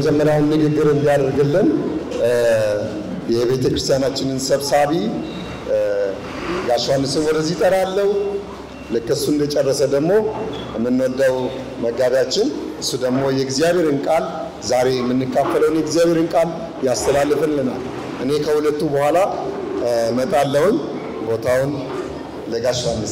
የመጀመሪያውን ንግግር እንዲያደርግልን የቤተ ክርስቲያናችንን ሰብሳቢ ጋሽ ዮሐንስን ወደዚህ እጠራለሁ። ልክ እሱ እንደጨረሰ ደግሞ የምንወደው መጋቢያችን እሱ ደግሞ የእግዚአብሔርን ቃል ዛሬ የምንካፈለውን የእግዚአብሔርን ቃል ያስተላልፍልናል። እኔ ከሁለቱ በኋላ እመጣለሁኝ። ቦታውን ለጋሽ ዮሐንስ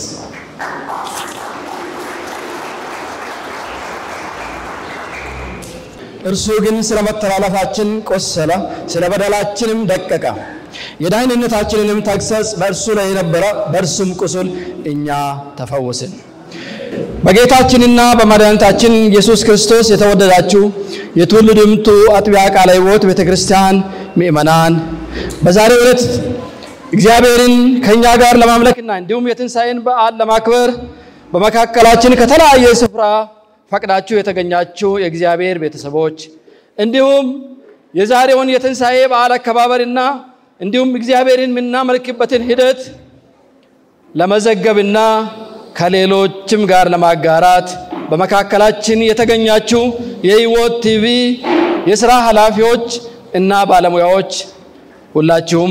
እርሱ ግን ስለ መተላለፋችን ቆሰለ፣ ስለ በደላችንም ደቀቀ። የደህንነታችንንም ተግሣጽ በእርሱ ላይ የነበረ በእርሱም ቁስል እኛ ተፈወስን። በጌታችንና በመድኃኒታችን ኢየሱስ ክርስቶስ የተወደዳችሁ የትውልድ ድምቱ አጥቢያ ቃለ ሕይወት ቤተ ክርስቲያን ምእመናን በዛሬው ዕለት እግዚአብሔርን ከእኛ ጋር ለማምለክና እንዲሁም የትንሣኤን በዓል ለማክበር በመካከላችን ከተለያየ ስፍራ ፈቅዳችሁ የተገኛችሁ የእግዚአብሔር ቤተሰቦች እንዲሁም የዛሬውን የትንሣኤ በዓል አከባበርና እንዲሁም እግዚአብሔርን የምናመልክበትን ሂደት ለመዘገብና ከሌሎችም ጋር ለማጋራት በመካከላችን የተገኛችሁ የሕይወት ቲቪ የሥራ ኃላፊዎች እና ባለሙያዎች ሁላችሁም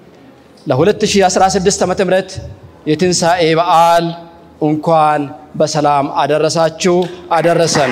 ለ2016 ዓ ም የትንሣኤ በዓል እንኳን በሰላም አደረሳችሁ አደረሰን።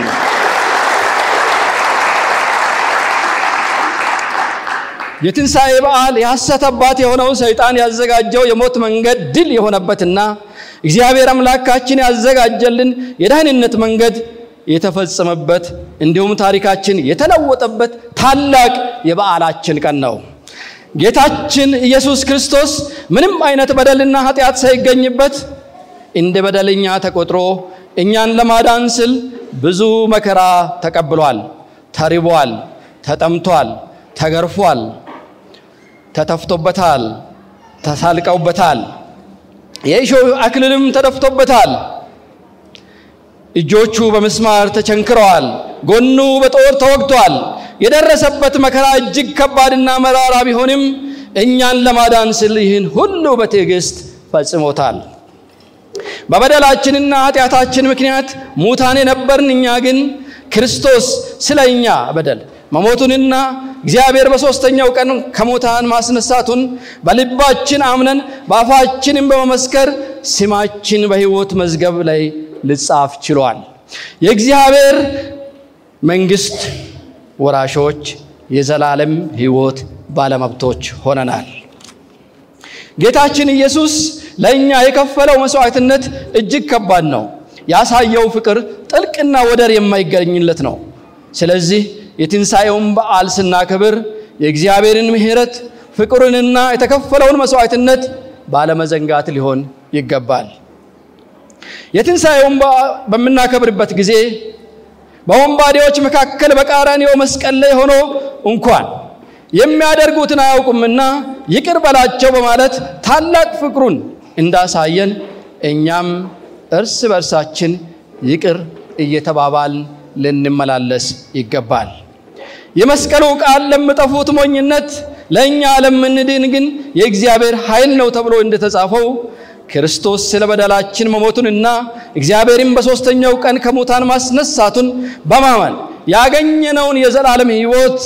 የትንሣኤ በዓል የሐሰት አባት የሆነው ሰይጣን ያዘጋጀው የሞት መንገድ ድል የሆነበትና እግዚአብሔር አምላካችን ያዘጋጀልን የደህንነት መንገድ የተፈጸመበት እንዲሁም ታሪካችን የተለወጠበት ታላቅ የበዓላችን ቀን ነው። ጌታችን ኢየሱስ ክርስቶስ ምንም አይነት በደልና ኃጢአት ሳይገኝበት እንደ በደለኛ ተቆጥሮ እኛን ለማዳን ስል ብዙ መከራ ተቀብሏል። ተርቧል፣ ተጠምቷል፣ ተገርፏል፣ ተተፍቶበታል፣ ተሳልቀውበታል፣ የእሾህ አክሊልም ተደፍቶበታል። እጆቹ በምስማር ተቸንክረዋል፣ ጎኑ በጦር ተወግቷል። የደረሰበት መከራ እጅግ ከባድና መራራ ቢሆንም እኛን ለማዳን ስል ይህን ሁሉ በትዕግስት ፈጽሞታል። በበደላችንና ኃጢአታችን ምክንያት ሙታን የነበርን እኛ ግን ክርስቶስ ስለ እኛ በደል መሞቱንና እግዚአብሔር በሦስተኛው ቀን ከሙታን ማስነሳቱን በልባችን አምነን በአፋችንም በመመስከር ስማችን በሕይወት መዝገብ ላይ ልጻፍ ችሏል። የእግዚአብሔር መንግሥት ወራሾች፣ የዘላለም ሕይወት ባለመብቶች ሆነናል። ጌታችን ኢየሱስ ለእኛ የከፈለው መስዋዕትነት እጅግ ከባድ ነው። ያሳየው ፍቅር ጥልቅና ወደር የማይገኝለት ነው። ስለዚህ የትንሣኤውን በዓል ስናከብር የእግዚአብሔርን ምሕረት ፍቅሩንና የተከፈለውን መስዋዕትነት ባለመዘንጋት ሊሆን ይገባል። የትንሣኤውን በዓል በምናከብርበት ጊዜ በወንባዴዎች መካከል በቀራንዮ መስቀል ላይ ሆኖ እንኳን የሚያደርጉትን አያውቁምና ይቅር በላቸው በማለት ታላቅ ፍቅሩን እንዳሳየን እኛም እርስ በርሳችን ይቅር እየተባባልን ልንመላለስ ይገባል። የመስቀሉ ቃል ለሚጠፉት ሞኝነት፣ ለእኛ ለምንድን ግን የእግዚአብሔር ኃይል ነው ተብሎ እንደተጻፈው ክርስቶስ ስለ በደላችን መሞቱንና እግዚአብሔርን በሦስተኛው ቀን ከሙታን ማስነሳቱን በማመን ያገኘነውን የዘላለም ሕይወት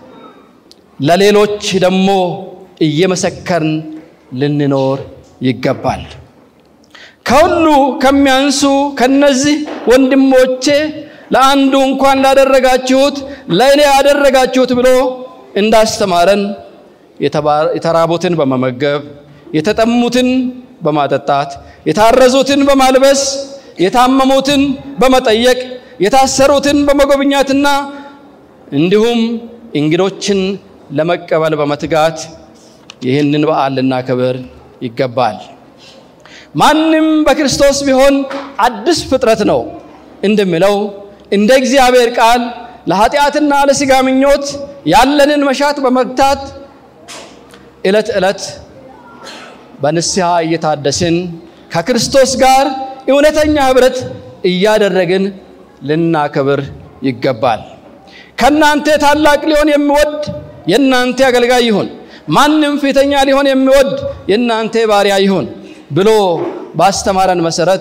ለሌሎች ደግሞ እየመሰከርን ልንኖር ይገባል። ከሁሉ ከሚያንሱ ከነዚህ ወንድሞቼ ለአንዱ እንኳን ላደረጋችሁት ለእኔ ያደረጋችሁት ብሎ እንዳስተማረን የተራቡትን በመመገብ የተጠሙትን በማጠጣት የታረዙትን በማልበስ የታመሙትን በመጠየቅ የታሰሩትን በመጎብኛትና እንዲሁም እንግዶችን ለመቀበል በመትጋት ይህንን በዓል ልናከብር ይገባል። ማንም በክርስቶስ ቢሆን አዲስ ፍጥረት ነው እንደሚለው እንደ እግዚአብሔር ቃል ለኃጢአትና ለሥጋ ምኞት ያለንን መሻት በመግታት ዕለት ዕለት በንስሐ እየታደስን ከክርስቶስ ጋር እውነተኛ ኅብረት እያደረግን ልናከብር ይገባል። ከእናንተ ታላቅ ሊሆን የሚወድ የእናንተ አገልጋይ ይሁን፣ ማንም ፊተኛ ሊሆን የሚወድ የእናንተ ባሪያ ይሁን ብሎ ባስተማረን መሰረት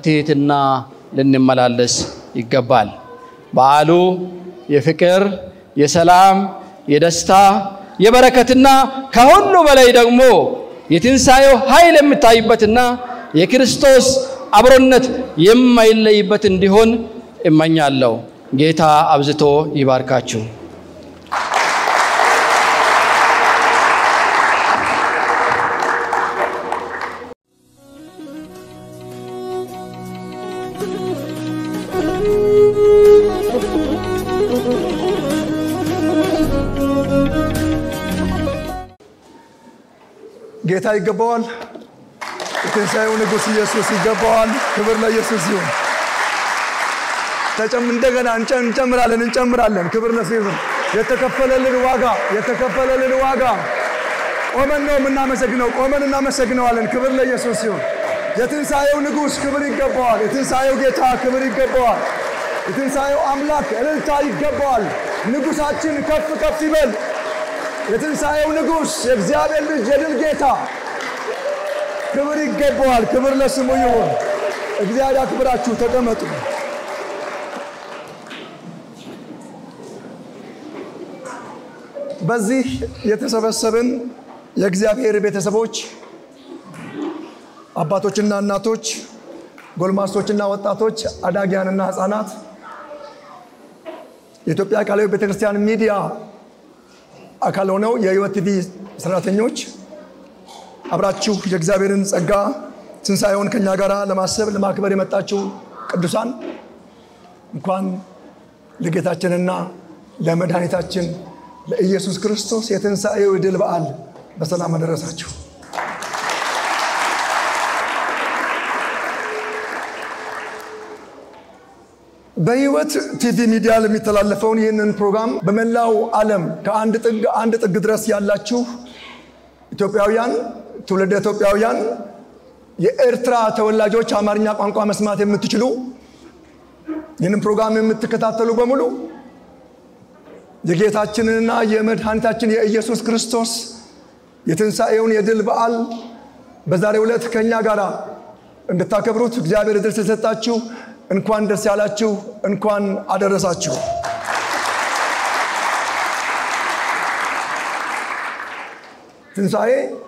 በትሕትና ልንመላለስ ይገባል። በዓሉ የፍቅር፣ የሰላም፣ የደስታ፣ የበረከትና ከሁሉ በላይ ደግሞ የትንሣኤው ኃይል የሚታይበትና የክርስቶስ አብሮነት የማይለይበት እንዲሆን እመኛለሁ። ጌታ አብዝቶ ይባርካችሁ። ጌታ ይገባዋል። የትንሣኤው ንጉሥ ኢየሱስ ይገባዋል። ክብር ለኢየሱስ ይሁን። ተጨም እንደገና እንጨ- እንጨምራለን እንጨምራለን። ክብር ለሱ ይሁን። የተከፈለልን ዋጋ የተከፈለልን ዋጋ ቆመን ነው የምናመሰግነው። ቆመን እናመሰግነዋለን። ክብር ለኢየሱስ ይሁን። የትንሣኤው ንጉሥ ክብር ይገባዋል። የትንሣኤው ጌታ ክብር ይገባዋል። የትንሣኤው አምላክ እልልታ ይገባዋል። ንጉሣችን ከፍ ከፍ ይበል። የትንሣኤው ንጉሥ የእግዚአብሔር ልጅ የድል ጌታ ክብር ይገባዋል። ክብር ለስሙ ይሁን። እግዚአብሔር አክብራችሁ ተቀመጡ። በዚህ የተሰበሰብን የእግዚአብሔር ቤተሰቦች አባቶችና እናቶች፣ ጎልማሶችና ወጣቶች፣ አዳጊያንና ሕፃናት የኢትዮጵያ ቃለ ሕይወት ቤተክርስቲያን ሚዲያ አካል ሆነው የሕይወት ቲቪ ሰራተኞች አብራችሁ የእግዚአብሔርን ጸጋ ትንሣኤውን ከኛ ጋር ለማሰብ ለማክበር የመጣችሁ ቅዱሳን እንኳን ለጌታችንና ለመድኃኒታችን ለኢየሱስ ክርስቶስ የትንሣኤው የድል በዓል በሰላም አደረሳችሁ። በሕይወት ቲቪ ሚዲያ ለሚተላለፈውን ይህንን ፕሮግራም በመላው ዓለም ከአንድ ጥግ አንድ ጥግ ድረስ ያላችሁ ኢትዮጵያውያን፣ ትውልደ ኢትዮጵያውያን፣ የኤርትራ ተወላጆች አማርኛ ቋንቋ መስማት የምትችሉ ይህንን ፕሮግራም የምትከታተሉ በሙሉ የጌታችንንና የመድኃኒታችን የኢየሱስ ክርስቶስ የትንሣኤውን የድል በዓል በዛሬው ዕለት ከእኛ ጋር እንድታከብሩት እግዚአብሔር ዕድል ስለሰጣችሁ እንኳን ደስ ያላችሁ፣ እንኳን አደረሳችሁ። ትንሣኤ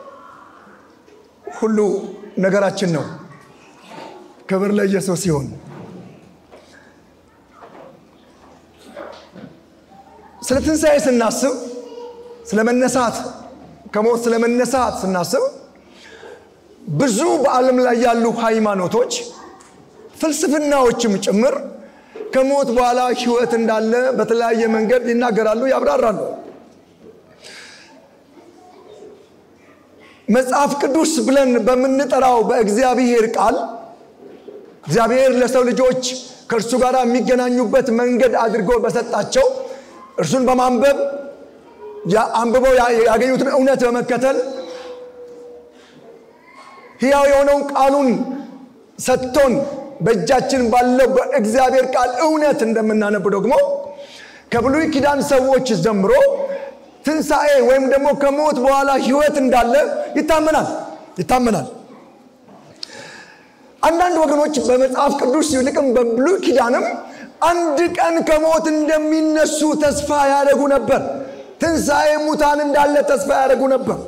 ሁሉ ነገራችን ነው። ክብር ለኢየሱስ ይሁን። ስለ ትንሣኤ ስናስብ ስለ መነሳት ከሞት ስለ መነሳት ስናስብ ብዙ በዓለም ላይ ያሉ ሃይማኖቶች ፍልስፍናዎችም ጭምር ከሞት በኋላ ሕይወት እንዳለ በተለያየ መንገድ ይናገራሉ፣ ያብራራሉ። መጽሐፍ ቅዱስ ብለን በምንጠራው በእግዚአብሔር ቃል እግዚአብሔር ለሰው ልጆች ከእርሱ ጋር የሚገናኙበት መንገድ አድርጎ በሰጣቸው እርሱን በማንበብ አንብበው ያገኙትን እውነት በመከተል ሕያው የሆነውን ቃሉን ሰጥቶን በእጃችን ባለው በእግዚአብሔር ቃል እውነት እንደምናነብ ደግሞ ከብሉይ ኪዳን ሰዎች ጀምሮ ትንሣኤ ወይም ደግሞ ከሞት በኋላ ሕይወት እንዳለ ይታመናል ይታመናል። አንዳንድ ወገኖች በመጽሐፍ ቅዱስ ይልቅም በብሉይ ኪዳንም አንድ ቀን ከሞት እንደሚነሱ ተስፋ ያደርጉ ነበር። ትንሣኤ ሙታን እንዳለ ተስፋ ያደርጉ ነበር።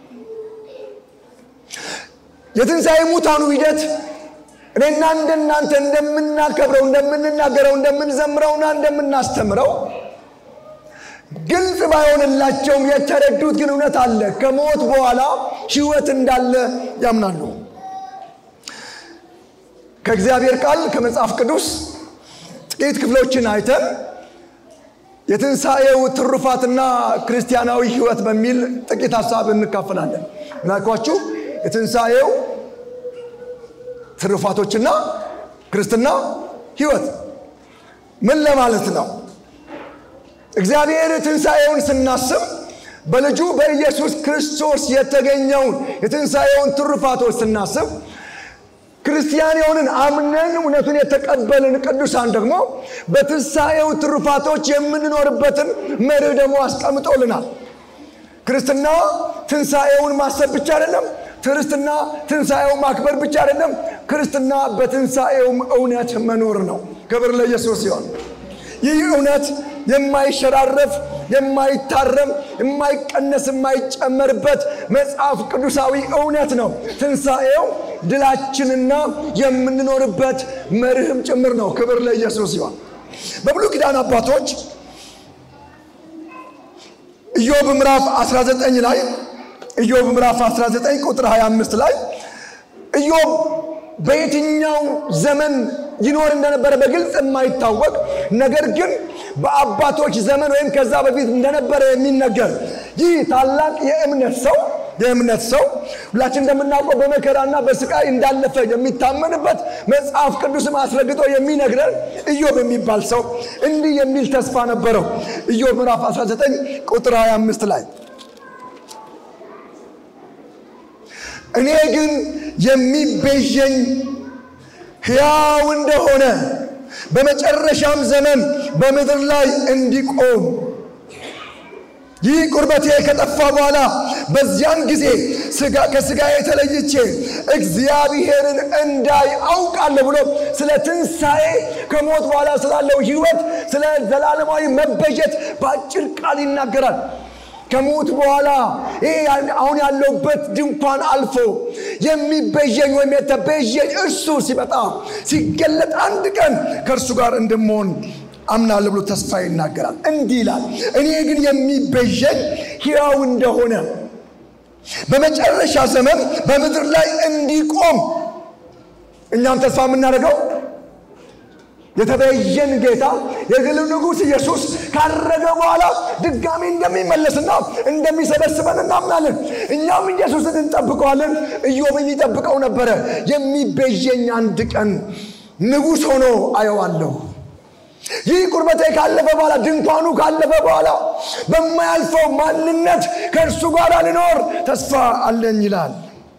የትንሣኤ ሙታኑ ሂደት እኔና እንደናንተ እንደምናከብረው፣ እንደምንናገረው፣ እንደምንዘምረውና እንደምናስተምረው ግልጽ ባይሆንላቸውም የተረዱት ግን እውነት አለ። ከሞት በኋላ ሕይወት እንዳለ ያምናሉ። ከእግዚአብሔር ቃል ከመጽሐፍ ቅዱስ ጥቂት ክፍሎችን አይተን የትንሣኤው ትሩፋትና ክርስቲያናዊ ሕይወት በሚል ጥቂት ሀሳብ እንካፈላለን። ምናልኳችሁ የትንሣኤው ትሩፋቶችና ክርስትና ሕይወት ምን ለማለት ነው? እግዚአብሔር ትንሣኤውን ስናስብ በልጁ በኢየሱስ ክርስቶስ የተገኘውን የትንሣኤውን ትሩፋቶች ስናስብ ክርስቲያን የሆንን አምነን እውነቱን የተቀበልን ቅዱሳን ደግሞ በትንሣኤው ትሩፋቶች የምንኖርበትን መርህ ደግሞ አስቀምጦልናል። ክርስትና ትንሣኤውን ማሰብ ብቻ አይደለም። ክርስትና ትንሣኤውን ማክበር ብቻ አይደለም። ክርስትና በትንሣኤውም እውነት መኖር ነው። ክብር ለኢየሱስ ሲሆን ይህ እውነት የማይሸራረፍ የማይታረም የማይቀነስ የማይጨመርበት መጽሐፍ ቅዱሳዊ እውነት ነው። ትንሣኤው ድላችንና የምንኖርበት መርህም ጭምር ነው። ክብር ለኢየሱስ ይሆን። በብሉይ ኪዳን አባቶች ኢዮብ ምዕራፍ 19 ላይ ኢዮብ ምዕራፍ 19 ቁጥር 25 ላይ ኢዮብ በየትኛው ዘመን ይኖር እንደነበረ በግልጽ የማይታወቅ ነገር ግን በአባቶች ዘመን ወይም ከዛ በፊት እንደነበረ የሚነገር ይህ ታላቅ የእምነት ሰው የእምነት ሰው ሁላችን እንደምናውቀው በመከራና በስቃይ እንዳለፈ የሚታመንበት መጽሐፍ ቅዱስም አስረግጦ የሚነግረን ኢዮብ የሚባል ሰው እንዲህ የሚል ተስፋ ነበረው። ኢዮብ ምዕራፍ 19 ቁጥር 25 ላይ እኔ ግን የሚቤዠኝ ሕያው እንደሆነ በመጨረሻም ዘመን በምድር ላይ እንዲቆም ይህ ቁርበቴ ከጠፋ በኋላ በዚያን ጊዜ ከስጋዬ ተለይቼ እግዚአብሔርን እንዳይ አውቃለሁ ብሎ ስለ ትንሣኤ ከሞት በኋላ ስላለው ሕይወት ስለ ዘላለማዊ መበጀት በአጭር ቃል ይናገራል። ከሞት በኋላ ይሄ አሁን ያለውበት ድንኳን አልፎ የሚቤዠኝ ወይም የተቤዠኝ እርሱ ሲመጣ ሲገለጥ አንድ ቀን ከእርሱ ጋር እንደመሆን አምናለሁ ብሎ ተስፋ ይናገራል። እንዲህ ይላል፣ እኔ ግን የሚቤዠኝ ሕያው እንደሆነ በመጨረሻ ዘመን በምድር ላይ እንዲቆም እኛም ተስፋ የምናደርገው የተቤዠን ጌታ የግል ንጉሥ ኢየሱስ ካረገ በኋላ ድጋሚ እንደሚመለስና እንደሚሰበስበን እናምናለን። እኛም ኢየሱስን እንጠብቀዋለን። ኢዮብን ይጠብቀው ነበረ። የሚቤዠኝ አንድ ቀን ንጉሥ ሆኖ አየዋለሁ። ይህ ቁርበቴ ካለፈ በኋላ ድንኳኑ ካለፈ በኋላ በማያልፈው ማንነት ከእርሱ ጋር ልኖር ተስፋ አለኝ ይላል።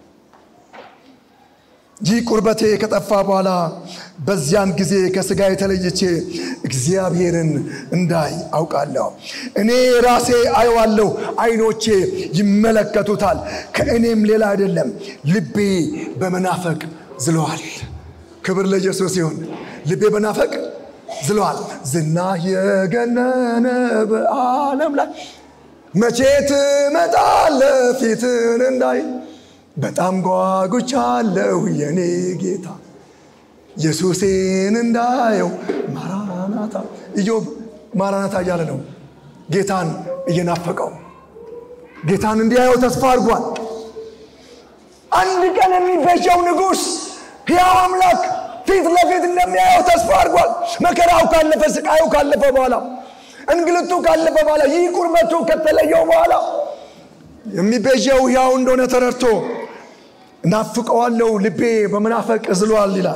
ይህ ቁርበቴ ከጠፋ በኋላ በዚያን ጊዜ ከሥጋ የተለየቼ እግዚአብሔርን እንዳይ አውቃለሁ። እኔ ራሴ አየዋለሁ፣ ዓይኖቼ ይመለከቱታል። ከእኔም ሌላ አይደለም። ልቤ በመናፈቅ ዝለዋል። ክብር ለኢየሱስ ይሁን። ልቤ በናፈቅ ዝለዋል። ዝና የገነነ በዓለም ላይ መቼ ትመጣለህ ፊትን እንዳይ በጣም ጓጉቻለሁ የኔ ጌታ ኢየሱሴን እንዳየው ማራናታ። ኢዮብ ማራናታ እያለ ነው ጌታን እየናፈቀው ጌታን እንዲያየው ተስፋ አድርጓል። አንድ ቀን የሚቤዠው ንጉሥ ሕያው አምላክ ፊት ለፊት እንደሚያየው ተስፋ አድርጓል። መከራው ካለፈ፣ ስቃዩ ካለፈ በኋላ፣ እንግልቱ ካለፈ በኋላ፣ ይህ ቁርበቱ ከተለየው በኋላ የሚቤዠው ሕያው እንደሆነ ተረድቶ እናፍቀዋለሁ፣ ልቤ በመናፈቅ ዝሏል ይላል።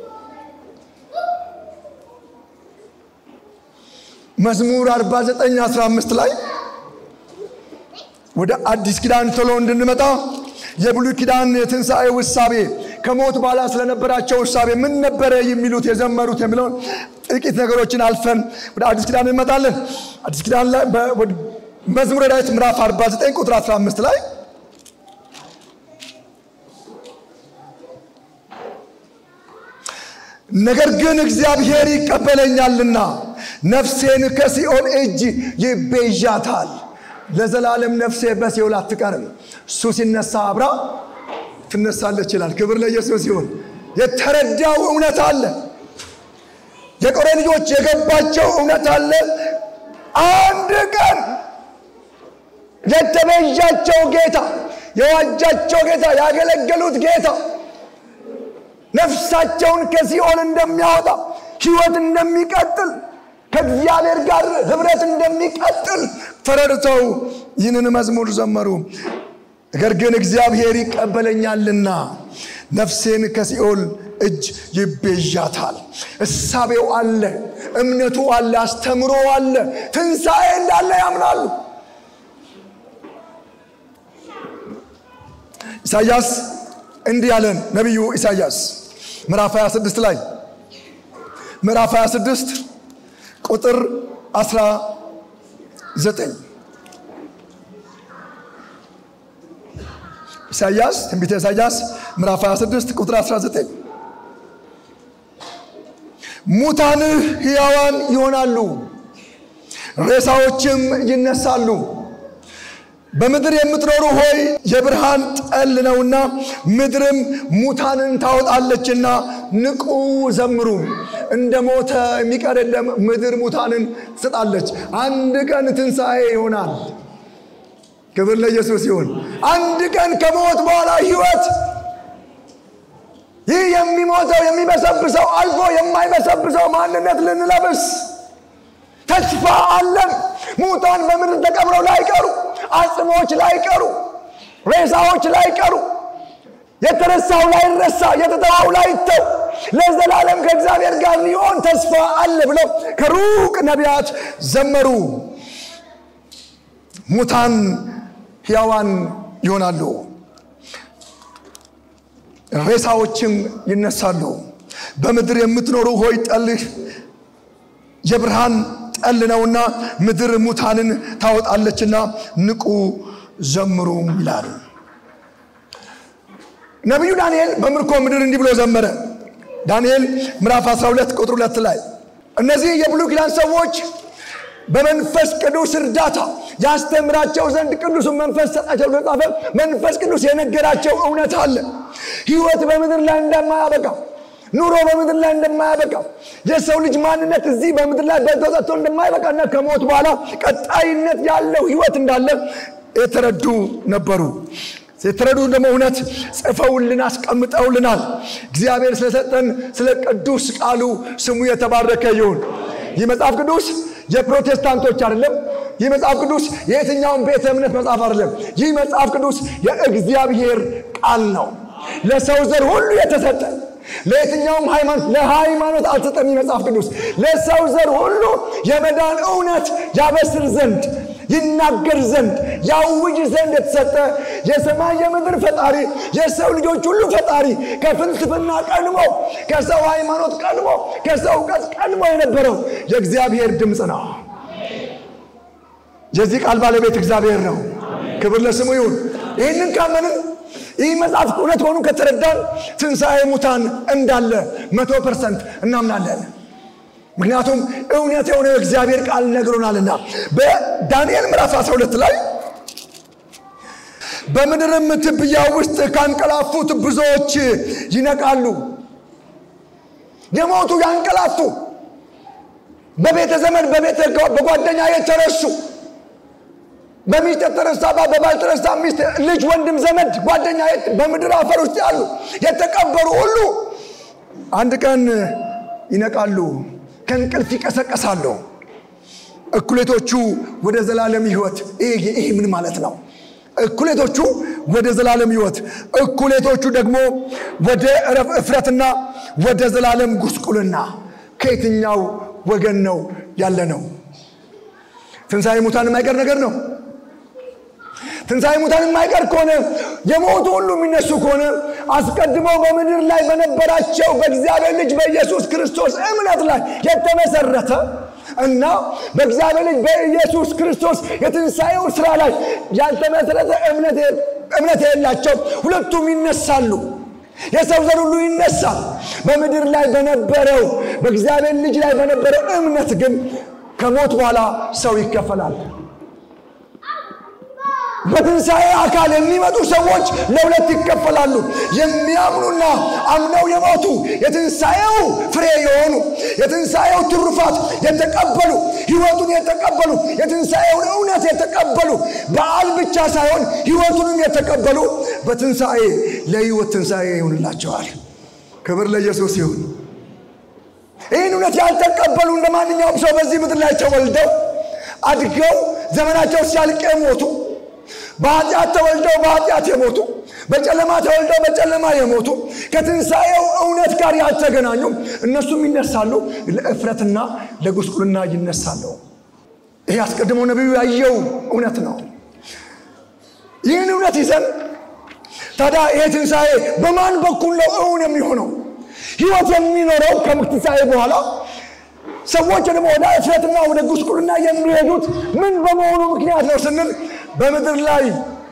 መዝሙር 49 15 ላይ ወደ አዲስ ኪዳን ቶሎ እንድንመጣ የብሉይ ኪዳን የትንሣኤ ውሳቤ ከሞት በኋላ ስለነበራቸው ውሳቤ ምን ነበረ የሚሉት የዘመሩት የሚለውን ጥቂት ነገሮችን አልፈን ወደ አዲስ ኪዳን እንመጣለን። አዲስ ኪዳን ላይ መዝሙረ ዳዊት ምዕራፍ 49 ቁጥር 15 ላይ ነገር ግን እግዚአብሔር ይቀበለኛልና ነፍሴን ከሲኦል እጅ ይቤዣታል። ለዘላለም ነፍሴ በሲኦል አትቀርም። እሱ ሲነሳ አብራ ትነሳለች ይላል። ክብር ለኢየሱስ ይሁን። የተረዳው እውነት አለ። የቆሬ ልጆች የገባቸው እውነት አለ። አንድ ቀን የተቤዣቸው ጌታ፣ የዋጃቸው ጌታ፣ ያገለገሉት ጌታ ነፍሳቸውን ከሲኦል እንደሚያወጣ ሕይወት እንደሚቀጥል ከእግዚአብሔር ጋር ህብረት እንደሚቀጥል ተረድተው ይህንን መዝሙር ዘመሩ። ነገር ግን እግዚአብሔር ይቀበለኛልና ነፍሴን ከሲኦል እጅ ይቤዣታል። እሳቤው አለ፣ እምነቱ አለ፣ አስተምሮ አለ፣ ትንሣኤ እንዳለ ያምናሉ። ኢሳያስ እንዲህ ያለን ነቢዩ ኢሳያስ ምዕራፍ 26 ላይ ምዕራፍ 26 ቁጥር 19 ኢሳያስ ትንቢተ ኢሳያስ ምዕራፍ 26 ቁጥር 19 ሙታንህ ሕያዋን ይሆናሉ፣ ሬሳዎችም ይነሳሉ። በምድር የምትኖሩ ሆይ የብርሃን ጠል ነውና ምድርም ሙታንን ታወጣለችና ንቁ ዘምሩ። እንደ ሞተ የሚቀር የለም። ምድር ሙታንን ትሰጣለች። አንድ ቀን ትንሣኤ ይሆናል። ክብር ለኢየሱስ ይሁን። አንድ ቀን ከሞት በኋላ ሕይወት ይህ የሚሞተው የሚበሰብሰው አልፎ የማይበሰብሰው ማንነት ልንለብስ ተስፋ አለን። ሙታን በምድር ተቀብረው ላይቀሩ፣ አጽሞች ላይቀሩ፣ ሬሳዎች ላይቀሩ፣ የተረሳው ላይረሳ፣ የተተዋው ላይተው ለዘላለም ከእግዚአብሔር ጋር ሊሆን ተስፋ አለ ብለው ከሩቅ ነቢያት ዘመሩ። ሙታን ሕያዋን ይሆናሉ፣ ሬሳዎችም ይነሳሉ። በምድር የምትኖሩ ሆይ ጠልህ የብርሃን ጠል ነውና ምድር ሙታንን ታወጣለችና ንቁ ዘምሩ ይላል። ነቢዩ ዳንኤል በምርኮ ምድር እንዲህ ብሎ ዘመረ። ዳንኤል ምዕራፍ 12 ቁጥር 2 ላይ እነዚህ የብሉይ ኪዳን ሰዎች በመንፈስ ቅዱስ እርዳታ ያስተምራቸው ዘንድ ቅዱሱን መንፈስ ሰጣቸው ብሎ ጻፈ። መንፈስ ቅዱስ የነገራቸው እውነት አለ። ሕይወት በምድር ላይ እንደማያበቃ ኑሮ በምድር ላይ እንደማያበቃ የሰው ልጅ ማንነት እዚህ በምድር ላይ በተሰጥቶ እንደማይበቃና ከሞት በኋላ ቀጣይነት ያለው ሕይወት እንዳለ የተረዱ ነበሩ። የተረዱ ደግሞ እውነት ጽፈውልን አስቀምጠውልናል። እግዚአብሔር ስለሰጠን ስለ ቅዱስ ቃሉ ስሙ የተባረከ ይሁን። ይህ መጽሐፍ ቅዱስ የፕሮቴስታንቶች አይደለም። ይህ መጽሐፍ ቅዱስ የየትኛውን ቤተ እምነት መጽሐፍ አይደለም። ይህ መጽሐፍ ቅዱስ የእግዚአብሔር ቃል ነው፣ ለሰው ዘር ሁሉ የተሰጠ ለየትኛውም ሃይማኖት ለሃይማኖት አልተሰጠም። ይህ መጽሐፍ ቅዱስ ለሰው ዘር ሁሉ የመዳን እውነት ያበስር ዘንድ ይናገር ዘንድ ያውጅ ዘንድ የተሰጠ የሰማይ የምድር ፈጣሪ የሰው ልጆች ሁሉ ፈጣሪ ከፍልስፍና ቀድሞ ከሰው ሃይማኖት ቀድሞ ከሰው እውቀት ቀድሞ የነበረው የእግዚአብሔር ድምፅ ነው። የዚህ ቃል ባለቤት እግዚአብሔር ነው። ክብር ለስሙ ይሁን። ይህንን ካመንን ይህ መጽሐፍ እውነት ሆኑ ከተረዳን ትንሣኤ ሙታን እንዳለ መቶ ፐርሰንት እናምናለን። ምክንያቱም እውነት የሆነ እግዚአብሔር ቃል ነግሮናልና በዳንኤል ምዕራፍ 12 ላይ በምድርም ትቢያ ውስጥ ካንቀላፉት ብዙዎች ይነቃሉ። የሞቱ ያንቀላፉ፣ በቤተ ዘመድ በቤተ በጓደኛ የተረሱ፣ በሚስት የተረሳ በባል የተረሳ ሚስት፣ ልጅ፣ ወንድም፣ ዘመድ፣ ጓደኛ በምድር አፈር ውስጥ ያሉ የተቀበሩ ሁሉ አንድ ቀን ይነቃሉ። ከእንቅልፍ ይቀሰቀሳሉ። እኩሌቶቹ ወደ ዘላለም ሕይወት። ይህ ምን ማለት ነው? እኩሌቶቹ ወደ ዘላለም ሕይወት፣ እኩሌቶቹ ደግሞ ወደ እፍረትና ወደ ዘላለም ጉስቁልና። ከየትኛው ወገን ነው ያለ ነው? ትንሣኤ ሙታን የማይቀር ነገር ነው። ትንሣኤ ሙታን የማይቀር ከሆነ የሞቱ ሁሉ የሚነሱ ከሆነ አስቀድመው በምድር ላይ በነበራቸው በእግዚአብሔር ልጅ በኢየሱስ ክርስቶስ እምነት ላይ የተመሰረተ እና በእግዚአብሔር ልጅ በኢየሱስ ክርስቶስ የትንሣኤው ስራ ላይ ያልተመሰረተ እምነት የሌላቸው ሁለቱም ይነሳሉ። የሰው ዘር ሁሉ ይነሳል። በምድር ላይ በነበረው በእግዚአብሔር ልጅ ላይ በነበረው እምነት ግን ከሞት በኋላ ሰው ይከፈላል። በትንሣኤ አካል የሚመጡ ሰዎች ለሁለት ይከፈላሉ። የሚያምኑና አምነው የሞቱ የትንሣኤው ፍሬ የሆኑ የትንሣኤው ትሩፋት የተቀበሉ ሕይወቱን የተቀበሉ የትንሣኤውን እውነት የተቀበሉ በዓል ብቻ ሳይሆን ሕይወቱንም የተቀበሉ በትንሣኤ ለሕይወት ትንሣኤ ይሆንላቸዋል። ክብር ለኢየሱስ ይሁን። ይህን እውነት ያልተቀበሉ እንደ ማንኛውም ሰው በዚህ ምድር ላይ ተወልደው አድገው ዘመናቸው ሲያልቅ የሞቱ በኃጢአት ተወልደው በኃጢአት የሞቱ በጨለማ ተወልደው በጨለማ የሞቱ ከትንሣኤው እውነት ጋር ያልተገናኙ እነሱም ይነሳሉ፣ ለእፍረትና ለጉስቁልና ይነሳሉ። ይህ አስቀድሞ ነቢዩ ያየው እውነት ነው። ይህን እውነት ይዘን ታዲያ ይሄ ትንሣኤ በማን በኩል ነው እውን የሚሆነው? ሕይወት የሚኖረው ከትንሣኤ በኋላ ሰዎች ደግሞ ወደ እፍረትና ወደ ጉስቁልና የሚሄዱት ምን በመሆኑ ምክንያት ነው ስንል በምድር ላይ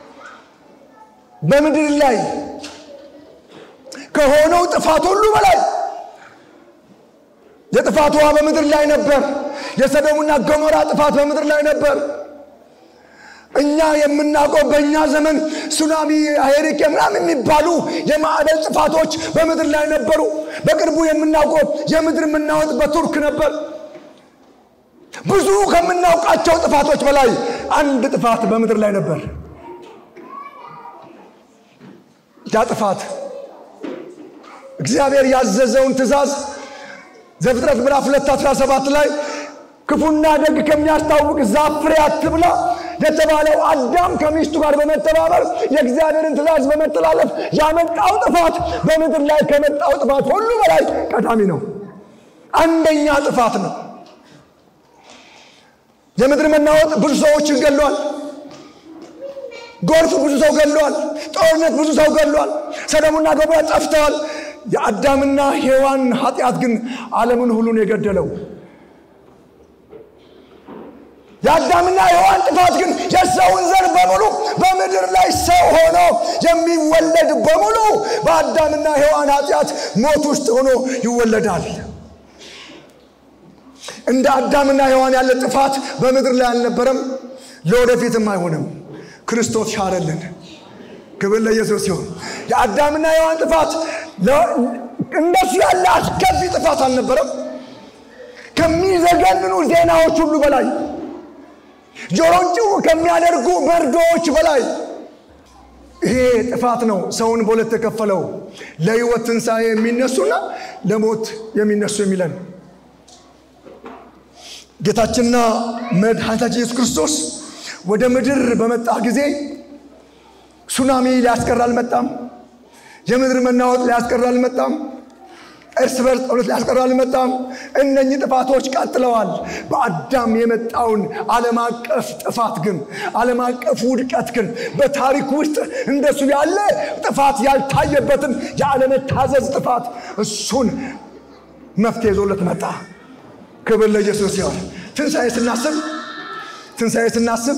በምድር ላይ ከሆነው ጥፋት ሁሉ በላይ የጥፋት ውሃ በምድር ላይ ነበር። የሰዶምና ገሞራ ጥፋት በምድር ላይ ነበር። እኛ የምናውቀው በእኛ ዘመን ሱናሚ፣ ሄሪኬ ምናምን የሚባሉ የማዕበል ጥፋቶች በምድር ላይ ነበሩ። በቅርቡ የምናውቀው የምድር መናወጥ በቱርክ ነበር። ብዙ ከምናውቃቸው ጥፋቶች በላይ አንድ ጥፋት በምድር ላይ ነበር። ያ ጥፋት እግዚአብሔር ያዘዘውን ትእዛዝ ዘፍጥረት ምዕራፍ 2 17 ላይ ክፉና ደግ ከሚያስታውቅ ዛፍ ፍሬ አትብላ የተባለው አዳም ከሚስቱ ጋር በመተባበር የእግዚአብሔርን ትእዛዝ በመተላለፍ ያመጣው ጥፋት በምድር ላይ ከመጣው ጥፋት ሁሉ በላይ ቀዳሚ ነው። አንደኛ ጥፋት ነው። የምድር መናወጥ ብዙ ሰዎችን ገሏል። ጎርፍ ብዙ ሰው ገሏል። ጦርነት ብዙ ሰው ገሏል። ሰዶምና ገሞራ ጠፍተዋል። የአዳምና ሔዋን ኃጢአት ግን ዓለምን ሁሉን የገደለው የአዳምና ሔዋን ጥፋት ግን የሰውን ዘር በሙሉ በምድር ላይ ሰው ሆኖ የሚወለድ በሙሉ በአዳምና ሔዋን ኃጢአት ሞት ውስጥ ሆኖ ይወለዳል። እንደ አዳምና ሔዋን ያለ ጥፋት በምድር ላይ አልነበረም፣ ለወደፊትም አይሆንም። ክርስቶስ ሻረልን። ክብር ለኢየሱስ ሲሆን የአዳምና ሔዋን ጥፋት እንደሱ ያለ አስከፊ ጥፋት አልነበረም። ከሚዘገንኑ ዜናዎች ሁሉ በላይ ጆሮን ጭው ከሚያደርጉ መርዶዎች በላይ ይሄ ጥፋት ነው ሰውን በሁለት የከፈለው ለሕይወት ትንሣኤ የሚነሱና ለሞት የሚነሱ የሚለን ጌታችንና መድኃኒታችን ኢየሱስ ክርስቶስ ወደ ምድር በመጣ ጊዜ ሱናሚ ሊያስቀር አልመጣም። የምድር መናወጥ ሊያስቀር አልመጣም። እርስ በርስ ጦርነት ሊያስቀር አልመጣም። እነኚህ ጥፋቶች ቀጥለዋል። በአዳም የመጣውን ዓለም አቀፍ ጥፋት ግን ዓለም አቀፍ ውድቀት ግን በታሪክ ውስጥ እንደሱ ያለ ጥፋት ያልታየበትን የአለመታዘዝ ጥፋት እሱን መፍትሄ ይዞለት መጣ። ክብር ለኢየሱስ ሲሆን ትንሣኤ ስናስብ ትንሣኤ ስናስብ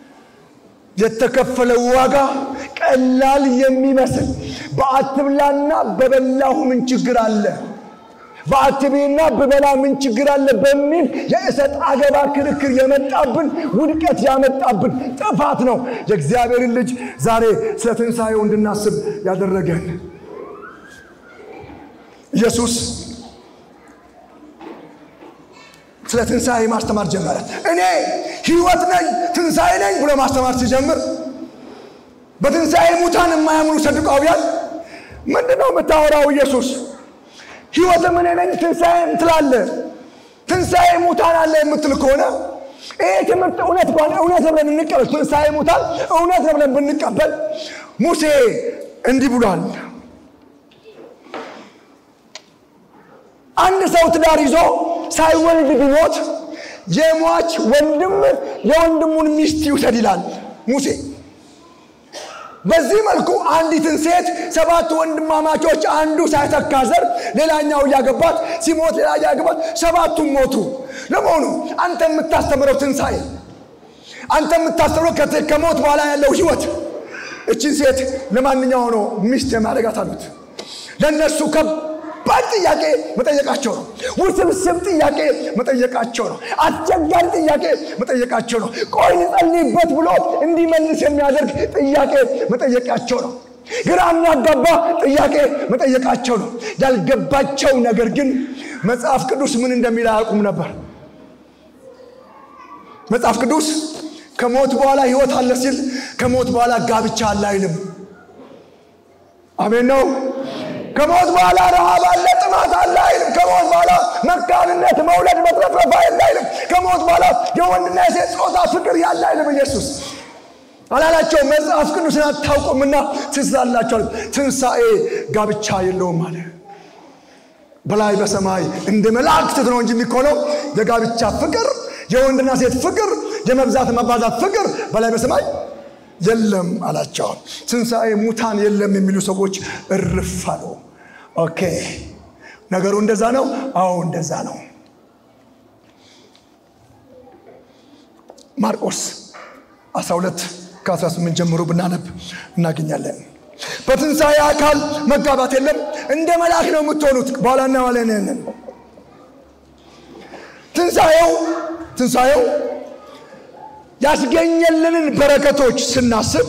የተከፈለው ዋጋ ቀላል የሚመስል በአትብላና በበላሁ ምን ችግር አለ፣ በአትቤና በበላ ምን ችግር አለ በሚል የእሰጥ አገባ ክርክር የመጣብን ውድቀት ያመጣብን ጥፋት ነው የእግዚአብሔርን ልጅ ዛሬ ስለ ትንሣኤው እንድናስብ ያደረገን ኢየሱስ ስለ ትንሣኤ ማስተማር ጀመረ። እኔ ሕይወት ነኝ ትንሣኤ ነኝ ብሎ ማስተማር ሲጀምር በትንሣኤ ሙታን የማያምኑ ሰዱቃውያን ምንድን ነው የምታወራው? ኢየሱስ ሕይወትም እኔ ነኝ ትንሣኤም ትላለ። ትንሣኤ ሙታን አለ የምትል ከሆነ ይሄ ትምህርት እውነት ከሆነ እውነት ነው ብለን እንቀበል። ትንሣኤ ሙታን እውነት ነው ብለን ብንቀበል ሙሴ እንዲህ ብሏል። አንድ ሰው ትዳር ይዞ ሳይወልድ ቢሞት የሟች ወንድም የወንድሙን ሚስት ይውሰድ ይላል ሙሴ። በዚህ መልኩ አንዲትን ሴት ሰባት ወንድማማቾች አንዱ ሳይተካ ዘር ሌላኛው እያገባት ሲሞት ሌላ እያገባት ሰባቱም ሞቱ። ለመሆኑ አንተ የምታስተምረው ትንሣኤ፣ አንተ የምታስተምረው ከሞት በኋላ ያለው ህይወት እችን ሴት ለማንኛው ነው ሚስት የማድረጋት አሉት። ለእነሱ ከባድ ጥያቄ መጠየቃቸው ነው። ውስብስብ ጥያቄ መጠየቃቸው ነው። አስቸጋሪ ጥያቄ መጠየቃቸው ነው። ቆይ ልጸልይበት ብሎ እንዲመልስ የሚያደርግ ጥያቄ መጠየቃቸው ነው። ግራ የሚያጋባ ጥያቄ መጠየቃቸው ነው። ያልገባቸው ነገር ግን መጽሐፍ ቅዱስ ምን እንደሚል አያውቁም ነበር። መጽሐፍ ቅዱስ ከሞት በኋላ ህይወት አለ ሲል ከሞት በኋላ ጋብቻ አለ አይልም። አሜን ነው። ከሞት በኋላ ረሃብ አለ፣ ጥማት አለ አይልም። ከሞት በኋላ መካንነት፣ መውለድ፣ መትረፍረፍ አለ አይልም። ከሞት በኋላ የወንድና የሴት ጾታ ፍቅር ያለ አይልም። ኢየሱስ አላላቸው። መጽሐፍ ቅዱስን አታውቁምና ትስላላቸዋል። ትንሣኤ ጋብቻ የለውም አለ። በላይ በሰማይ እንደ መላእክት ነው እንጂ የሚኮነው የጋብቻ ፍቅር፣ የወንድና ሴት ፍቅር፣ የመብዛት መባዛት ፍቅር በላይ በሰማይ የለም አላቸው። ትንሣኤ ሙታን የለም የሚሉ ሰዎች እርፍ አሉ። ኦኬ ነገሩ እንደዛ ነው። አዎ እንደዛ ነው። ማርቆስ 12 ከ18 ጀምሮ ብናነብ እናገኛለን። በትንሣኤ አካል መጋባት የለም፣ እንደ መልአክ ነው የምትሆኑት። በኋላ እናዋለን። ትንሣኤው ትንሣኤው ያስገኘልንን በረከቶች ስናስብ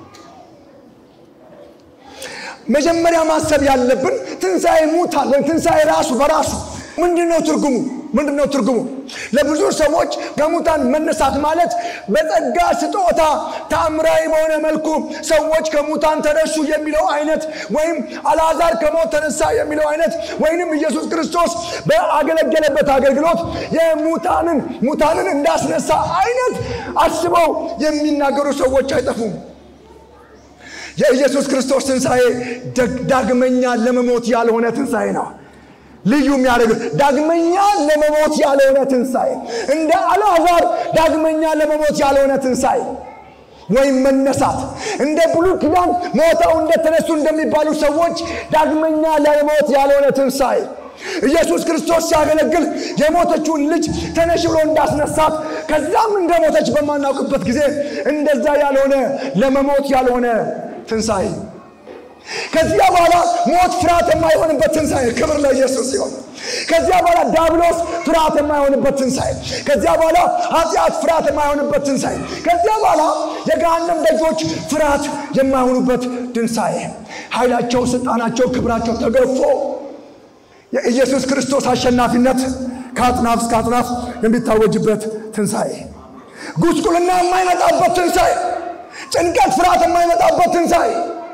መጀመሪያ ማሰብ ያለብን ትንሣኤ ሙታን ወይም ትንሣኤ ራሱ በራሱ ምንድን ነው ትርጉሙ? ምንድን ነው ትርጉሙ? ለብዙ ሰዎች ከሙታን መነሳት ማለት በጸጋ ስጦታ ተአምራዊ በሆነ መልኩ ሰዎች ከሙታን ተነሱ የሚለው አይነት ወይም አልዓዛር ከሞት ተነሳ የሚለው አይነት ወይንም ኢየሱስ ክርስቶስ በአገለገለበት አገልግሎት የሙታንን ሙታንን እንዳስነሳ አይነት አስበው የሚናገሩ ሰዎች አይጠፉም። የኢየሱስ ክርስቶስ ትንሣኤ ዳግመኛ ለመሞት ያልሆነ ትንሣኤ ነው። ልዩ የሚያደርግ ዳግመኛ ለመሞት ያልሆነ ትንሣኤ፣ እንደ አልዓዛር ዳግመኛ ለመሞት ያልሆነ ትንሣኤ ወይም መነሳት፣ እንደ ብሉይ ኪዳን ሞተው እንደተነሱ እንደሚባሉ ሰዎች ዳግመኛ ለመሞት ያልሆነ ትንሣኤ ኢየሱስ ክርስቶስ ሲያገለግል የሞተችውን ልጅ ተነሽ ብሎ እንዳስነሳት ከዛም እንደሞተች በማናውቅበት ጊዜ እንደዛ ያልሆነ ለመሞት ያልሆነ ትንሣኤ ከዚያ በኋላ ሞት ፍርሃት የማይሆንበት ትንሣኤ ክብር ለኢየሱስ ሲሆን ከዚያ በኋላ ዳብሎስ ፍርሃት የማይሆንበት ትንሣኤ ከዚያ በኋላ ኃጢአት ፍርሃት የማይሆንበት ትንሣኤ ከዚያ በኋላ የገሃነም ደጆች ፍርሃት የማይሆኑበት ትንሣኤ ኃይላቸው ስልጣናቸው ክብራቸው ተገፎ የኢየሱስ ክርስቶስ አሸናፊነት ከአጥናፍ እስከ አጥናፍ የሚታወጅበት ትንሣኤ ጉስቁልና የማይመጣበት ትንሣኤ ጭንቀት ፍርሃት የማይመጣበት ትንሣኤ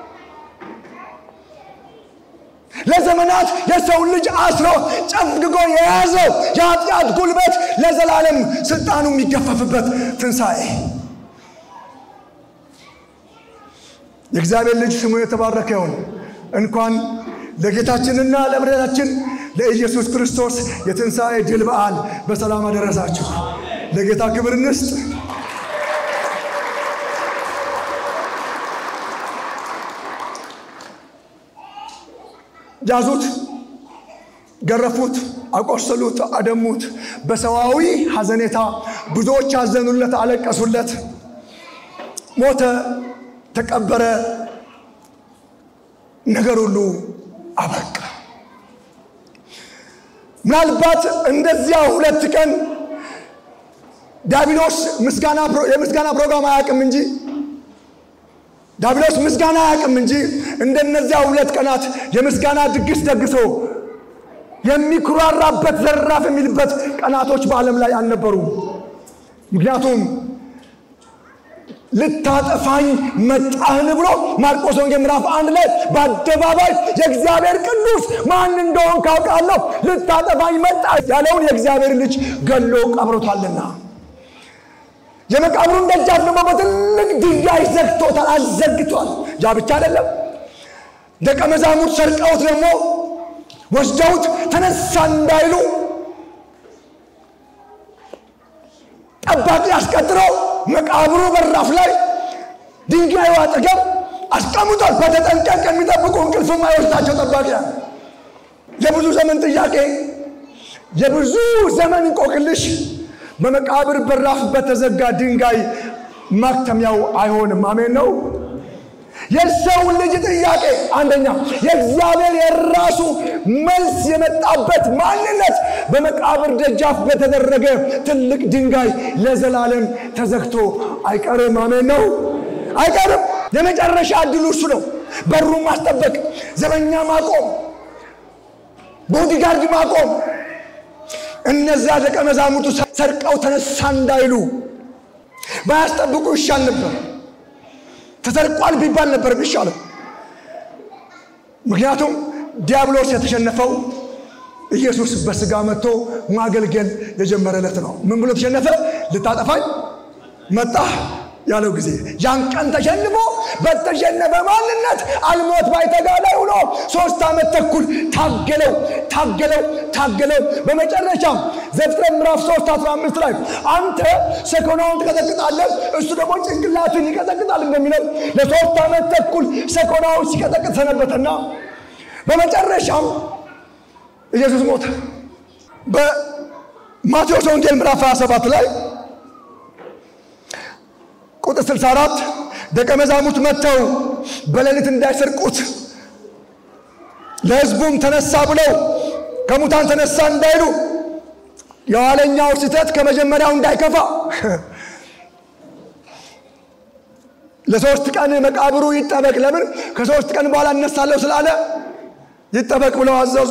ለዘመናት የሰው ልጅ አስሮ ጨፍግጎ የያዘው የኃጢአት ጉልበት ለዘላለም ስልጣኑ የሚገፈፍበት ትንሣኤ የእግዚአብሔር ልጅ ስሙ የተባረከ ይሁን። እንኳን ለጌታችንና ለመድኃኒታችን ለኢየሱስ ክርስቶስ የትንሣኤ ድል በዓል በሰላም አደረሳችሁ። ለጌታ ክብር እንስጥ። ያዙት፣ ገረፉት፣ አቆሰሉት፣ አደሙት። በሰዋዊ ሐዘኔታ ብዙዎች አዘኑለት፣ አለቀሱለት። ሞተ፣ ተቀበረ፣ ነገር ሁሉ አበቃ። ምናልባት እንደዚያ ሁለት ቀን ዳቢሎስ የምስጋና ፕሮግራም አያውቅም እንጂ ዳቢሎስ ምስጋና አያውቅም እንጂ እንደነዚያ ሁለት ቀናት የምስጋና ድግስ ደግሶ የሚኩራራበት ዘራፍ የሚልበት ቀናቶች በዓለም ላይ አልነበሩም። ምክንያቱም ልታጠፋኝ መጣህን ብሎ ማርቆስ ወንጌል ምዕራፍ አንድ ላይ በአደባባይ የእግዚአብሔር ቅዱስ ማን እንደሆን ካውቃለሁ ልታጠፋኝ መጣ ያለውን የእግዚአብሔር ልጅ ገሎ ቀብሮታልና የመቃብሩን ደጃፍ ደግሞ በትልቅ ድንጋይ ዘግቶታል፣ አዘግቷል። ያ ብቻ አይደለም። ደቀ መዛሙርት ሰርቀውት ደግሞ ወስደውት ተነሳ እንዳይሉ ጠባቂ አስቀጥረው መቃብሩ በራፍ ላይ ድንጋዩ አጠገብ አስቀምጧል። በተጠንቀቅ የሚጠብቁ እንቅልፍ የማይወስዳቸው ጠባቂያ የብዙ ዘመን ጥያቄ የብዙ ዘመን እንቆቅልሽ በመቃብር በራፍ በተዘጋ ድንጋይ ማክተሚያው አይሆንም። አሜን ነው። የሰው ልጅ ጥያቄ አንደኛ የእግዚአብሔር የራሱ መልስ የመጣበት ማንነት በመቃብር ደጃፍ በተደረገ ትልቅ ድንጋይ ለዘላለም ተዘግቶ አይቀርም። አሜን ነው። አይቀርም። የመጨረሻ እድሉ እሱ ነው። በሩ ማስጠበቅ፣ ዘበኛ ማቆም፣ ቦዲጋርድ ማቆም እነዚያ ደቀ መዛሙርቱ ሰርቀው ተነሳ እንዳይሉ ባያስጠብቁ ይሻል ነበር። ተሰርቋል ቢባል ነበር የሚሻለው። ምክንያቱም ዲያብሎስ የተሸነፈው ኢየሱስ በስጋ መጥቶ ማገልገል የጀመረለት ነው። ምን ብሎ ተሸነፈ? ልታጠፋኝ መጣህ ያለው ጊዜ ያን ቀን ተሸንፎ በተሸነፈ ማንነት አልሞት ባይተጋ ላይ ውሎ ሶስት ዓመት ተኩል ታገለው ታገለው ታገለው። በመጨረሻም ዘፍጥረት ምዕራፍ 3 15 ላይ አንተ ሰኮናውን ትቀጠቅጣለህ፣ እሱ ደግሞ ጭንቅላትን ይቀጠቅጣል እንደሚለው ለሶስት ዓመት ተኩል ሰኮናውን ሲቀጠቅጥ ሰነበተና በመጨረሻም ኢየሱስ ሞተ። በማቴዎስ ወንጌል ምዕራፍ 27 ላይ ቁጥር 64 ደቀ መዛሙርት መጥተው በሌሊት እንዳይሰርቁት ለሕዝቡም ተነሳ ብለው ከሙታን ተነሳ እንዳይሉ የኋለኛው ስህተት ከመጀመሪያው እንዳይከፋ ለሶስት ቀን መቃብሩ ይጠበቅ። ለምን? ከሶስት ቀን በኋላ እነሳለሁ ስላለ ይጠበቅ ብለው አዘዙ።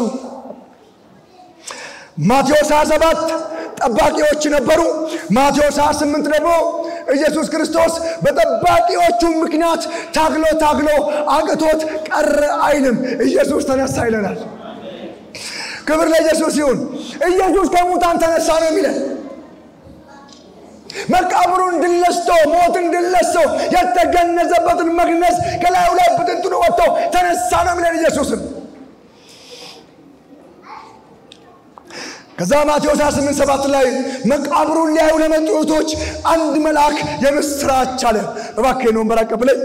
ማቴዎስ 27 ጠባቂዎች ነበሩ። ማቴዎስ 28 ደግሞ ኢየሱስ ክርስቶስ በጠባቂዎቹ ምክንያት ታግሎ ታግሎ አቅቶት ቀረ አይልም። ኢየሱስ ተነሳ ይለናል። ክብር ለኢየሱስ ይሁን። ኢየሱስ ከሙታን ተነሳ ነው የሚለን። መቃብሩን ድል ነስቶ ሞትን ድል ነስቶ የተገነዘበትን መግነዝ ከላዩ ላይ ብትንትኑ ወጥቶ ተነሳ ነው የሚለን ኢየሱስን ከዛ ማቴዎስ 28 ሰባት ላይ መቃብሩን ሊያዩ ለመጡ እህቶች አንድ መልአክ የምስራች አለ። እባክህ ወንበር አቀብለኝ።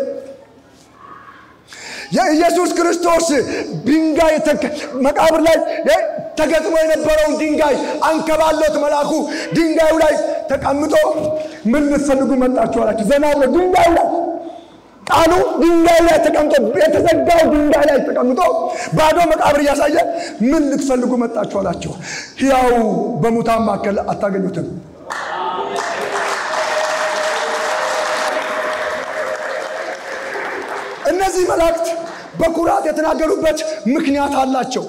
የኢየሱስ ክርስቶስ ድንጋይ መቃብር ላይ ተገጥሞ የነበረውን ድንጋይ አንከባሎት መልአኩ ድንጋዩ ላይ ተቀምጦ ምን ልትፈልጉ መጣችሁ አላቸው። ዘና ብሎ ድንጋዩ ላይ ቃሉ ድንጋይ ላይ ተቀምጦ የተዘጋው ድንጋይ ላይ ተቀምጦ ባዶ መቃብር እያሳየ ምን ልትፈልጉ መጣችሁ አላቸው። ሕያው በሙታን መካከል አታገኙትም። እነዚህ መላእክት በኩራት የተናገሩበት ምክንያት አላቸው።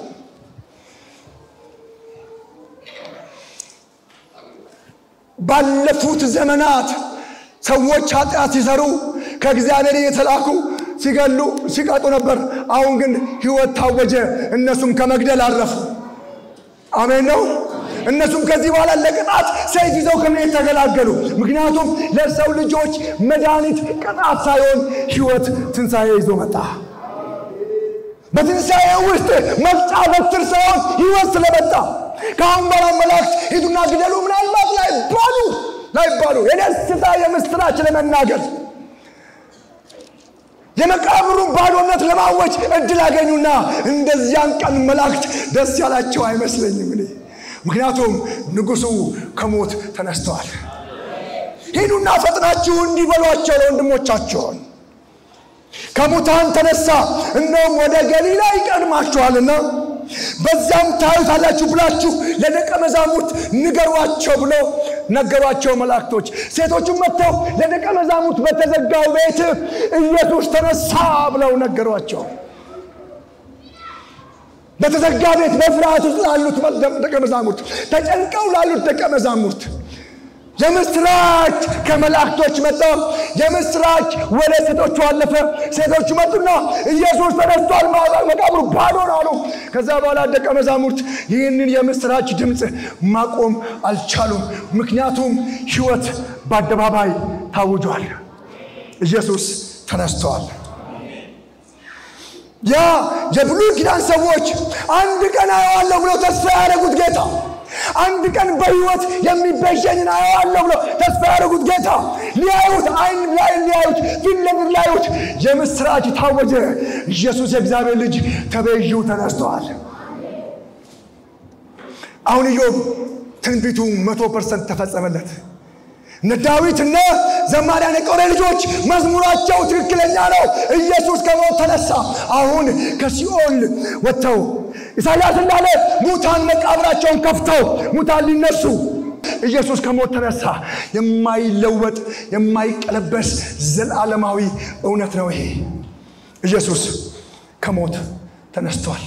ባለፉት ዘመናት ሰዎች ኃጢአት ሲሰሩ ከእግዚአብሔር የተላኩ ሲገሉ ሲቀጡ ነበር። አሁን ግን ሕይወት ታወጀ። እነሱም ከመግደል አረፉ። አሜን ነው። እነሱም ከዚህ በኋላ ለቅጣት ሰይፍ ይዘው ከመሄድ ተገላገሉ። ምክንያቱም ለሰው ልጆች መድኃኒት ቅጣት ሳይሆን ሕይወት ትንሣኤ ይዞ መጣ። በትንሣኤ ውስጥ መቅጫ በትር ሳይሆን ሕይወት ስለመጣ ከአሁን በኋላ መላእክት ሂዱና ግደሉ ምናልባት ላይባሉ ላይባሉ የደስታ የምስራች ለመናገር የመቃብሩን ባዶነት ለማወጅ እድል አገኙና እንደዚያን ቀን መላእክት ደስ ያላቸው አይመስለኝም እኔ ምክንያቱም ንጉሡ ከሞት ተነስተዋል። ሂዱና ፈጥናችሁ እንዲህ በሏቸው ለወንድሞቻቸውን ከሙታን ተነሳ፣ እነሆም ወደ ገሊላ ይቀድማችኋልና በዚያም ታዩታላችሁ ብላችሁ ለደቀ መዛሙርት ንገሯቸው ብሎ ነገሯቸው መላእክቶች። ሴቶቹም መጥተው ለደቀ መዛሙርት በተዘጋው ቤት ኢየሱስ ተነሳ ብለው ነገሯቸው። በተዘጋ ቤት በፍርሃት ውስጥ ላሉት ደቀ መዛሙርት፣ ተጨንቀው ላሉት ደቀ መዛሙርት የምስራች ከመላእክቶች መጣ። የምስራች ወደ ሴቶቹ አለፈ። ሴቶቹ መጡና ኢየሱስ ተነስቷል፣ መቃብሩ ባዶ ነው አሉ። ከዛ በኋላ ደቀ መዛሙርት ይህንን የምስራች ድምፅ ማቆም አልቻሉም። ምክንያቱም ሕይወት በአደባባይ ታውጇል። ኢየሱስ ተነስተዋል። ያ የብሉይ ኪዳን ሰዎች አንድ ቀን አየዋለሁ ብለው ተስፋ ያደረጉት ጌታ አንድ ቀን በሕይወት የሚቤዠንን አየዋለሁ ብለው ተስፋ ያደረጉት ጌታ ሊያዩት አይን ላይ ሊያዩት ፊት ለፊት ሊያዩት የምስራች ታወጀ። ኢየሱስ የእግዚአብሔር ልጅ ተቤዢው ተነስተዋል። አሁን ኢዮብ ትንቢቱ መቶ ፐርሰንት ተፈጸመለት። እነ ዳዊት እነ ዘማሪያን የቆሬ ልጆች መዝሙራቸው ትክክለኛ ነው። ኢየሱስ ከሞት ተነሳ። አሁን ከሲኦል ወጥተው ኢሳያስ እንዳለ ሙታን መቃብራቸውን ከፍተው ሙታን ሊነሱ ኢየሱስ ከሞት ተነሳ። የማይለወጥ የማይቀለበስ ዘላለማዊ እውነት ነው ይሄ። ኢየሱስ ከሞት ተነስቷል።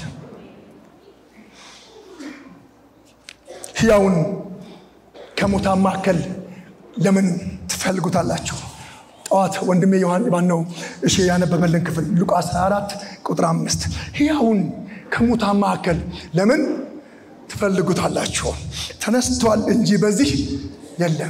ሕያውን ከሙታን መካከል ለምን ትፈልጉታላችሁ? ጠዋት ወንድሜ ዮሐን ማነው እሺ ያነበበልን ክፍል ሉቃስ 24 ቁጥር አምስት ሕያውን ከሙታን መካከል ለምን ትፈልጉታላችሁ? ተነስቷል እንጂ በዚህ የለም።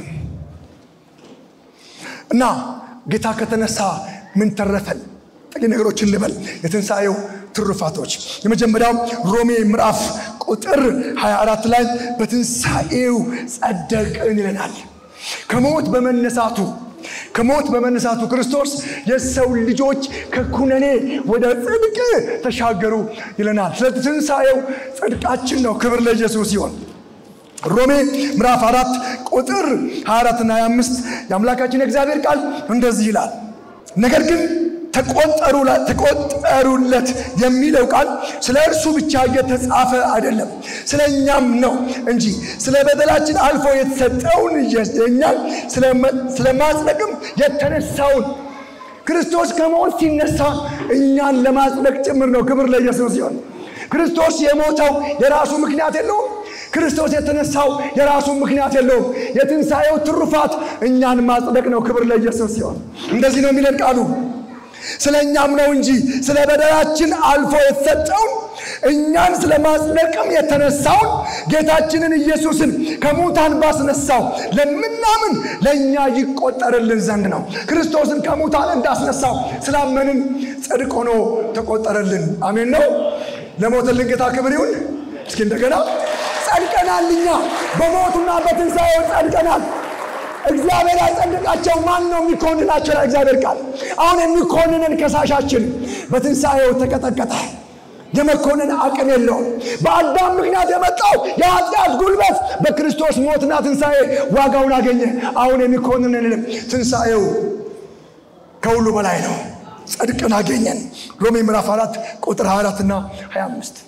እና ጌታ ከተነሳ ምን ተረፈን? ጥቂት ነገሮችን ልበል። የትንሣኤው ትሩፋቶች የመጀመሪያው ሮሜ ምዕራፍ ቁጥር 24 ላይ በትንሣኤው ጸደቅን ይለናል። ከሞት በመነሳቱ ከሞት በመነሳቱ ክርስቶስ የሰው ልጆች ከኩነኔ ወደ ጽድቅ ተሻገሩ ይለናል። ስለዚህ ትንሣኤው ጽድቃችን ነው። ክብር ለኢየሱስ ሲሆን ሮሜ ምዕራፍ አራት ቁጥር 24 እና 25 የአምላካችን የእግዚአብሔር ቃል እንደዚህ ይላል። ነገር ግን ተቆጠሩለት የሚለው ቃል ስለ እርሱ ብቻ እየተጻፈ አይደለም፣ ስለ እኛም ነው እንጂ ስለ በደላችን አልፎ የተሰጠውን እኛን ስለ ማጽደቅም የተነሳውን ክርስቶስ ከሞት ሲነሳ እኛን ለማጽደቅ ጭምር ነው። ክብር ለኢየሱስ ሲሆን ክርስቶስ የሞተው የራሱ ምክንያት የለውም። ክርስቶስ የተነሳው የራሱ ምክንያት የለውም። የትንሣኤው ትሩፋት እኛን ማጽደቅ ነው። ክብር ለኢየሱስ ሲሆን እንደዚህ ነው የሚለን ቃሉ ስለ እኛም ነው እንጂ ስለ በደላችን አልፎ የተሰጠውን እኛን ስለ ማጽደቅም የተነሳውን ጌታችንን ኢየሱስን ከሙታን ባስነሳው ለምናምን ለእኛ ይቆጠርልን ዘንድ ነው። ክርስቶስን ከሙታን እንዳስነሳው ስላመንን ጽድቅ ሆኖ ተቆጠረልን። አሜን ነው። ለሞተልን ጌታ ክብር ይሁን። እስኪ እንደገና ጸድቀናል። እኛ በሞቱና በትንሣኤው ጸድቀናል። እግዚአብሔር ያጸድቃቸው ማን ነው የሚኮንናቸው? እግዚአብሔር ቃል አሁን የሚኮንንን ከሳሻችን በትንሣኤው ተቀጠቀጠ። የመኮንን አቅም የለውም። በአዳም ምክንያት የመጣው የኃጢአት ጉልበት በክርስቶስ ሞትና ትንሣኤ ዋጋውን አገኘ። አሁን የሚኮንንንም ትንሣኤው ከሁሉ በላይ ነው። ጽድቅን አገኘን። ሮሜ ምዕራፍ 4 ቁጥር 24 እና 25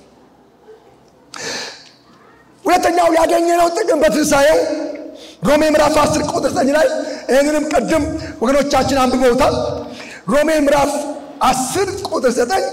ሁለተኛው ያገኘነው ጥቅም በትንሣኤው ሮሜ ምዕራፍ 10 ቁጥር 9 ላይ ይህንንም ቅድም ወገኖቻችን አንብበውታል። ሮሜ ምዕራፍ 10 ቁጥር 9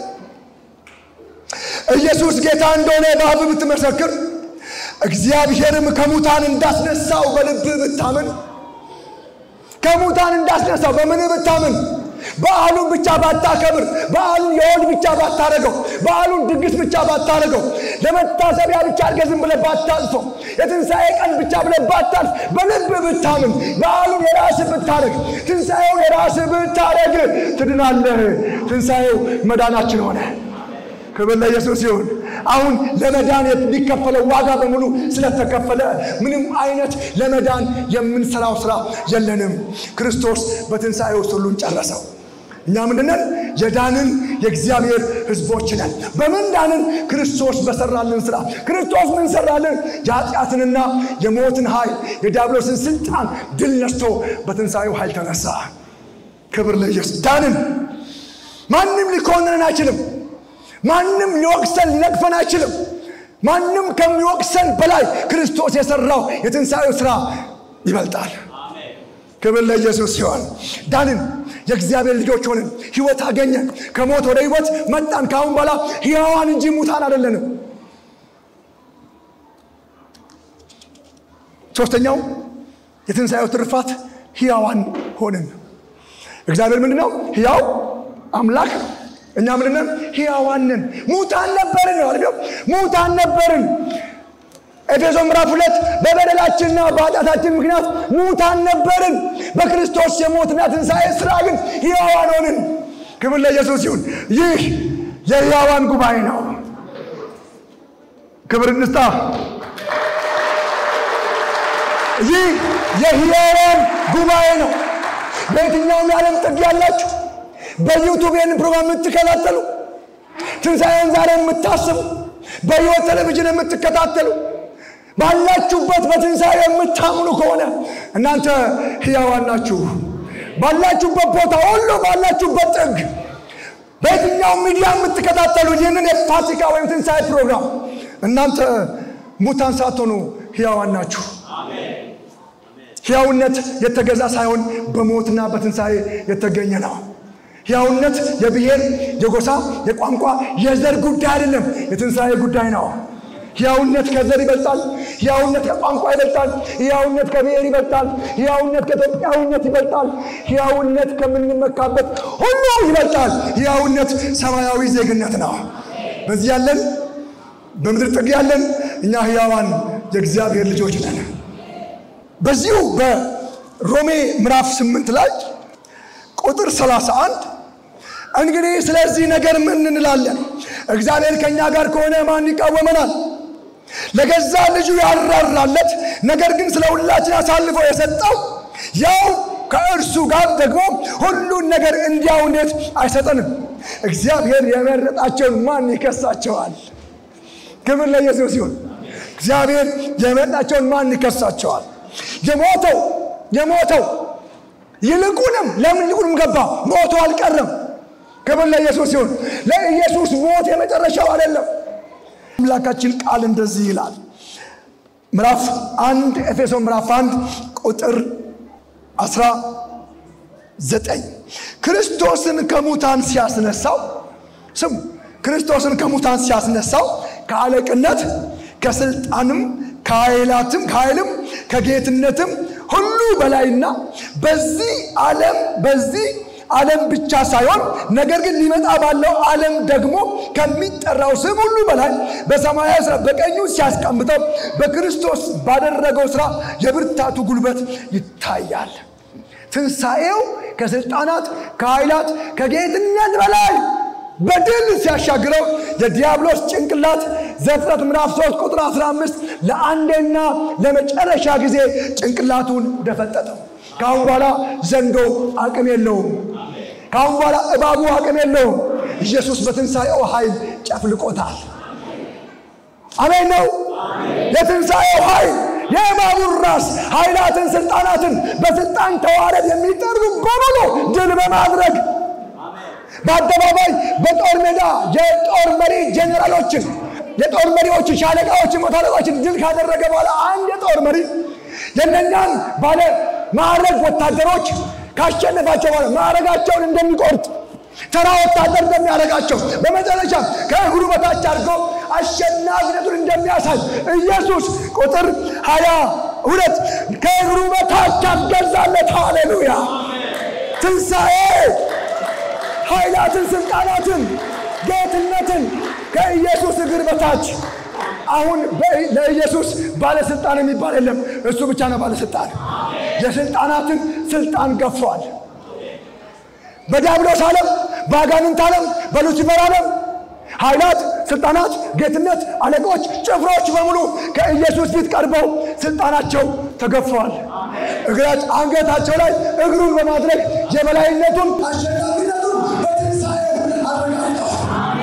ኢየሱስ ጌታ እንደሆነ በአፍ ብትመሰክር እግዚአብሔርም ከሙታን እንዳስነሳው በልብህ ብታምን ከሙታን እንዳስነሳው በምን ብታምን በዓሉን ብቻ ባታከብር፣ በዓሉን የሆድ ብቻ ባታረገው፣ በዓሉን ድግስ ብቻ ባታረገው፣ ለመታሰቢያ ብቻ አድርገህ ዝም ብለህ ባታልፈው፣ የትንሣኤ ቀን ብቻ ብለህ ባታልፍ፣ በልብ ብታምን፣ በዓሉን የራስህ ብታረግ፣ ትንሣኤውን የራስህ ብታረግ ትድናለህ። ትንሣኤው መዳናችን ሆነ። ክብር ለኢየሱስ ይሁን። አሁን ለመዳን የሚከፈለው ዋጋ በሙሉ ስለተከፈለ ምንም አይነት ለመዳን የምንሰራው ስራ የለንም። ክርስቶስ በትንሣኤው ሁሉን ጨረሰው። እኛ ምንድነን? የዳንን የእግዚአብሔር ሕዝቦች ነን። በምን ዳንን? ክርስቶስ በሰራልን ስራ። ክርስቶስ ምን ሰራልን? የኃጢአትንና የሞትን ኃይል የዲያብሎስን ስልጣን ድል ነስቶ በትንሣኤው ኃይል ተነሳ። ክብር ለኢየሱስ። ዳንን። ማንም ሊኮንንን አይችልም። ማንም ሊወቅሰን ሊነቅፈን አይችልም። ማንም ከሚወቅሰን በላይ ክርስቶስ የሰራው የትንሣኤው ስራ ይበልጣል። ክብር ለኢየሱስ ሲሆን ዳንን፣ የእግዚአብሔር ልጆች ሆንን፣ ህይወት አገኘን፣ ከሞት ወደ ህይወት መጣን። ከአሁን በኋላ ሕያዋን እንጂ ሙታን አይደለንም። ሶስተኛው የትንሣኤው ትርፋት ሕያዋን ሆንን። እግዚአብሔር ምንድን ነው? ሕያው አምላክ እኛ ምንድነን? ሕያዋን ነን። ሙታን ነበርን ነው አይደል? ሙታን ነበርን። ኤፌሶ ምዕራፍ ሁለት በበደላችንና በኃጢአታችን ምክንያት ሙታን ነበርን፣ በክርስቶስ የሞትና ትንሣኤ ሥራ ግን ሕያዋን ሆንን። ክብር ለኢየሱስ ይሁን። ይህ የሕያዋን ጉባኤ ነው። ክብር እንስጣ። ይህ የሕያዋን ጉባኤ ነው። በየትኛውም የዓለም ጥግ ያላችሁ በዩቱብ ይህንን ፕሮግራም የምትከታተሉ ትንሣኤን ዛሬ የምታስቡ በሕይወት ቴሌቪዥን የምትከታተሉ ባላችሁበት በትንሣኤ የምታምኑ ከሆነ እናንተ ሕያዋን ናችሁ። ባላችሁበት ቦታ ሁሉ ባላችሁበት ጥግ በየትኛው ሚዲያ የምትከታተሉ ይህንን የፋሲካ ወይም ትንሣኤ ፕሮግራም እናንተ ሙታን ሳትሆኑ ሕያዋን ናችሁ። ሕያውነት የተገዛ ሳይሆን በሞትና በትንሣኤ የተገኘ ነው። ሕያውነት የብሔር፣ የጎሳ፣ የቋንቋ፣ የዘር ጉዳይ አይደለም። የትንሣኤ ጉዳይ ነው። ሕያውነት ከዘር ይበልጣል። ሕያውነት ከቋንቋ ይበልጣል። ሕያውነት ከብሔር ይበልጣል። ሕያውነት ከኢትዮጵያዊነት ይበልጣል። ሕያውነት ከምንመካበት ሁሉ ይበልጣል። ሕያውነት ሰማያዊ ዜግነት ነው። በዚህ ያለን በምድር ጥግ ያለን እኛ ሕያዋን የእግዚአብሔር ልጆች ነን። በዚሁ በሮሜ ምዕራፍ ስምንት ላይ ቁጥር 31 እንግዲህ ስለዚህ ነገር ምን እንላለን? እግዚአብሔር ከእኛ ጋር ከሆነ ማን ይቃወመናል? ለገዛ ልጁ ያራራለት ነገር ግን ስለ ሁላችን አሳልፎ የሰጠው ያው ከእርሱ ጋር ደግሞ ሁሉን ነገር እንዲያው እንዴት አይሰጠንም? እግዚአብሔር የመረጣቸውን ማን ይከሳቸዋል? ክብር ለኢየሱስ ይሁን። እግዚአብሔር የመረጣቸውን ማን ይከሳቸዋል? የሞተው የሞተው ይልቁንም ለምን ይልቁንም ገባ? ሞቶ አልቀረም። ክብር ለኢየሱስ ይሁን። ለኢየሱስ ሞት የመጨረሻው አይደለም። አምላካችን ቃል እንደዚህ ይላል። ምዕራፍ አንድ ኤፌሶን ምዕራፍ አንድ ቁጥር አስራ ዘጠኝ ክርስቶስን ከሙታን ሲያስነሳው ስሙ ክርስቶስን ከሙታን ሲያስነሳው ከአለቅነት ከስልጣንም ከኃይላትም ከኃይልም ከጌትነትም ሁሉ በላይና በዚህ ዓለም በዚህ ዓለም ብቻ ሳይሆን ነገር ግን ሊመጣ ባለው ዓለም ደግሞ ከሚጠራው ስም ሁሉ በላይ በሰማያዊ ስራ በቀኙ ሲያስቀምጠው በክርስቶስ ባደረገው ስራ የብርታቱ ጉልበት ይታያል። ትንሣኤው ከስልጣናት ከኃይላት ከጌትነት በላይ በድል ሲያሻግረው የዲያብሎስ ጭንቅላት ዘፍጥረት ምዕራፍ 3 ቁጥር 15 ለአንዴና ለመጨረሻ ጊዜ ጭንቅላቱን ደፈጠጠው። ከአሁን በኋላ ዘንዶ አቅም የለውም። ከአሁን በኋላ እባቡ አቅም የለውም። ኢየሱስ በትንሣኤው ኃይል ጨፍልቆታል። አሜን ነው። የትንሣኤው ኃይል የእባቡን ራስ ኃይላትን፣ ስልጣናትን በስልጣን ተዋረድ የሚጠሩ በሙሉ ድል በማድረግ በአደባባይ በጦር ሜዳ የጦር መሪ ጄኔራሎችን የጦር መሪዎችን ሻለቃዎችን መቶ አለቆችን ድል ካደረገ በኋላ አንድ የጦር መሪ የነኛን ባለ ማዕረግ ወታደሮች ካሸነፋቸው በኋላ ማዕረጋቸውን እንደሚቆርጥ ተራ ወታደር እንደሚያደርጋቸው በመጨረሻ ከእግሩ በታች አድርጎ አሸናፊነቱን እንደሚያሳይ ኢየሱስ ቁጥር ሀያ ሁለት ከእግሩ በታች አስገዛለት። ሃሌሉያ! ትንሣኤ ኃይላትን፣ ስልጣናትን፣ ጌትነትን ከኢየሱስ እግር በታች አሁን ለኢየሱስ ባለስልጣን የሚባል የለም። እሱ ብቻ ነው ባለስልጣን። የስልጣናትን ስልጣን ገፏል። በዲያብሎስ ዓለም፣ በአጋንንት ዓለም፣ በሉሲፈር ዓለም ኃይላት፣ ስልጣናት፣ ጌትነት፣ አለቆች፣ ጭፍሮች በሙሉ ከኢየሱስ ፊት ቀርበው ስልጣናቸው ተገፈዋል። እግራች አንገታቸው ላይ እግሩን በማድረግ የበላይነቱን አሸናፊነቱን በትንሣኤው አረጋግጠዋል።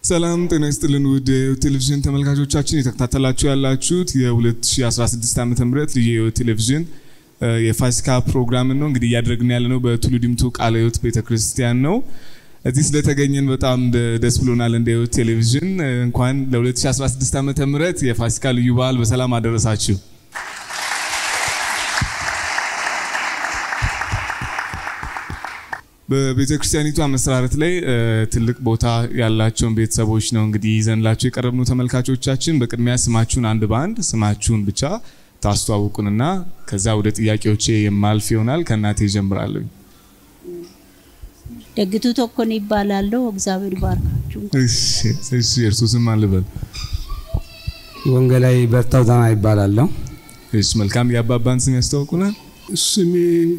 ሰላም ጤና ይስጥልን ውድ ቴሌቪዥን ተመልካቾቻችን የተከታተላችሁ ያላችሁት የ2016 ዓ ም ልዩ የህይወት ቴሌቪዥን የፋሲካ ፕሮግራምን ነው እንግዲህ እያደረግን ያለ ነው በቱሉ ዲምቱ ቃለ ህይወት ቤተክርስቲያን ነው እዚህ ስለተገኘን በጣም ደስ ብሎናል እንደ ህይወት ቴሌቪዥን እንኳን ለ2016 ዓ ም የፋሲካ ልዩ በዓል በሰላም አደረሳችሁ በቤተ ክርስቲያኒቷ መሰራረት ላይ ትልቅ ቦታ ያላቸውን ቤተሰቦች ነው እንግዲህ ይዘንላቸው የቀረብነው ተመልካቾቻችን። በቅድሚያ ስማችሁን አንድ በአንድ ስማችሁን ብቻ ታስተዋውቁንና ከዛ ወደ ጥያቄዎቼ የማልፍ ይሆናል። ከእናቴ ይጀምራለሁ። ደግቱ ቶኮን ይባላለሁ። እግዚአብሔር ይባርካችሁ። እሺ፣ የእርሱ ስም ማን ልበል? ወንጌላዊ በርታው ዛና ይባላለሁ። እሺ፣ መልካም። የአባባን ስም ያስተዋውቁናል። ስሜ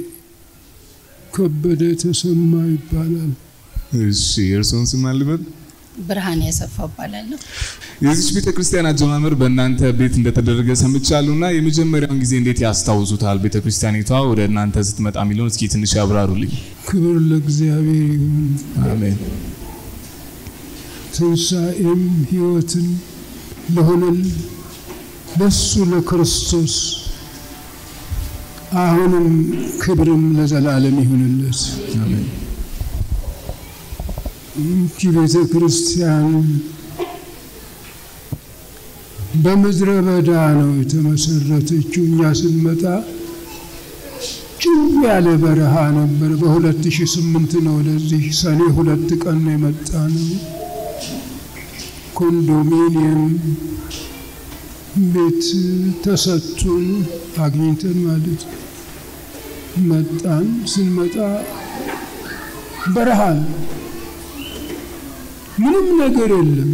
ከበደ ተሰማ ይባላል። እሺ፣ የእርስዎን ስም ማን ልበል? ብርሃን ያሰፋ እባላለሁ። የዚች ቤተ ክርስቲያን አጀማመር በእናንተ ቤት እንደተደረገ ሰምቻለሁና የመጀመሪያውን ጊዜ እንዴት ያስታውሱታል? ቤተ ክርስቲያኒቷ ወደ እናንተ ስትመጣ የሚለውን እስኪ ትንሽ ያብራሩልኝ። ክብር ለእግዚአብሔር ይሁን። አሜን። ትንሣኤም ሕይወትን ለሆነን ለሱ ለክርስቶስ አሁንም ክብርም ለዘላለም ይሁንለት። አሜን። ይህቺ ቤተ ክርስቲያን በምድረ በዳ ነው የተመሰረተችው። እኛ ስንመጣ ጭው ያለ በረሃ ነበር። በ2008 ነው ወደዚህ ሰኔ ሁለት ቀን ነው የመጣ ነው። ኮንዶሚኒየም ቤት ተሰጥቶን አግኝተን ማለት መጣን። ስንመጣ በረሃ ነው። ምንም ነገር የለም።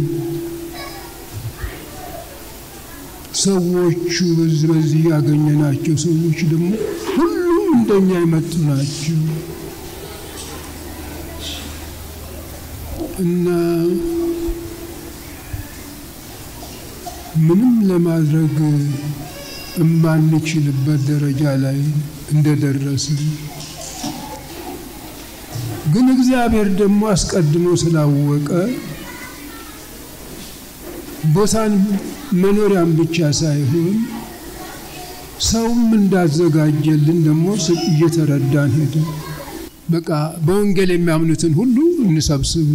ሰዎቹ በዚህ በዚህ ያገኘናቸው ሰዎች ደግሞ ሁሉም እንደኛ የመጡ ናቸው እና ምንም ለማድረግ የማንችልበት ደረጃ ላይ እንደደረስን ግን እግዚአብሔር ደግሞ አስቀድሞ ስላወቀ ቦታን መኖሪያም ብቻ ሳይሆን ሰውም እንዳዘጋጀልን ደግሞ እየተረዳን ሄደ። በቃ በወንጌል የሚያምኑትን ሁሉ እንሰብስብ።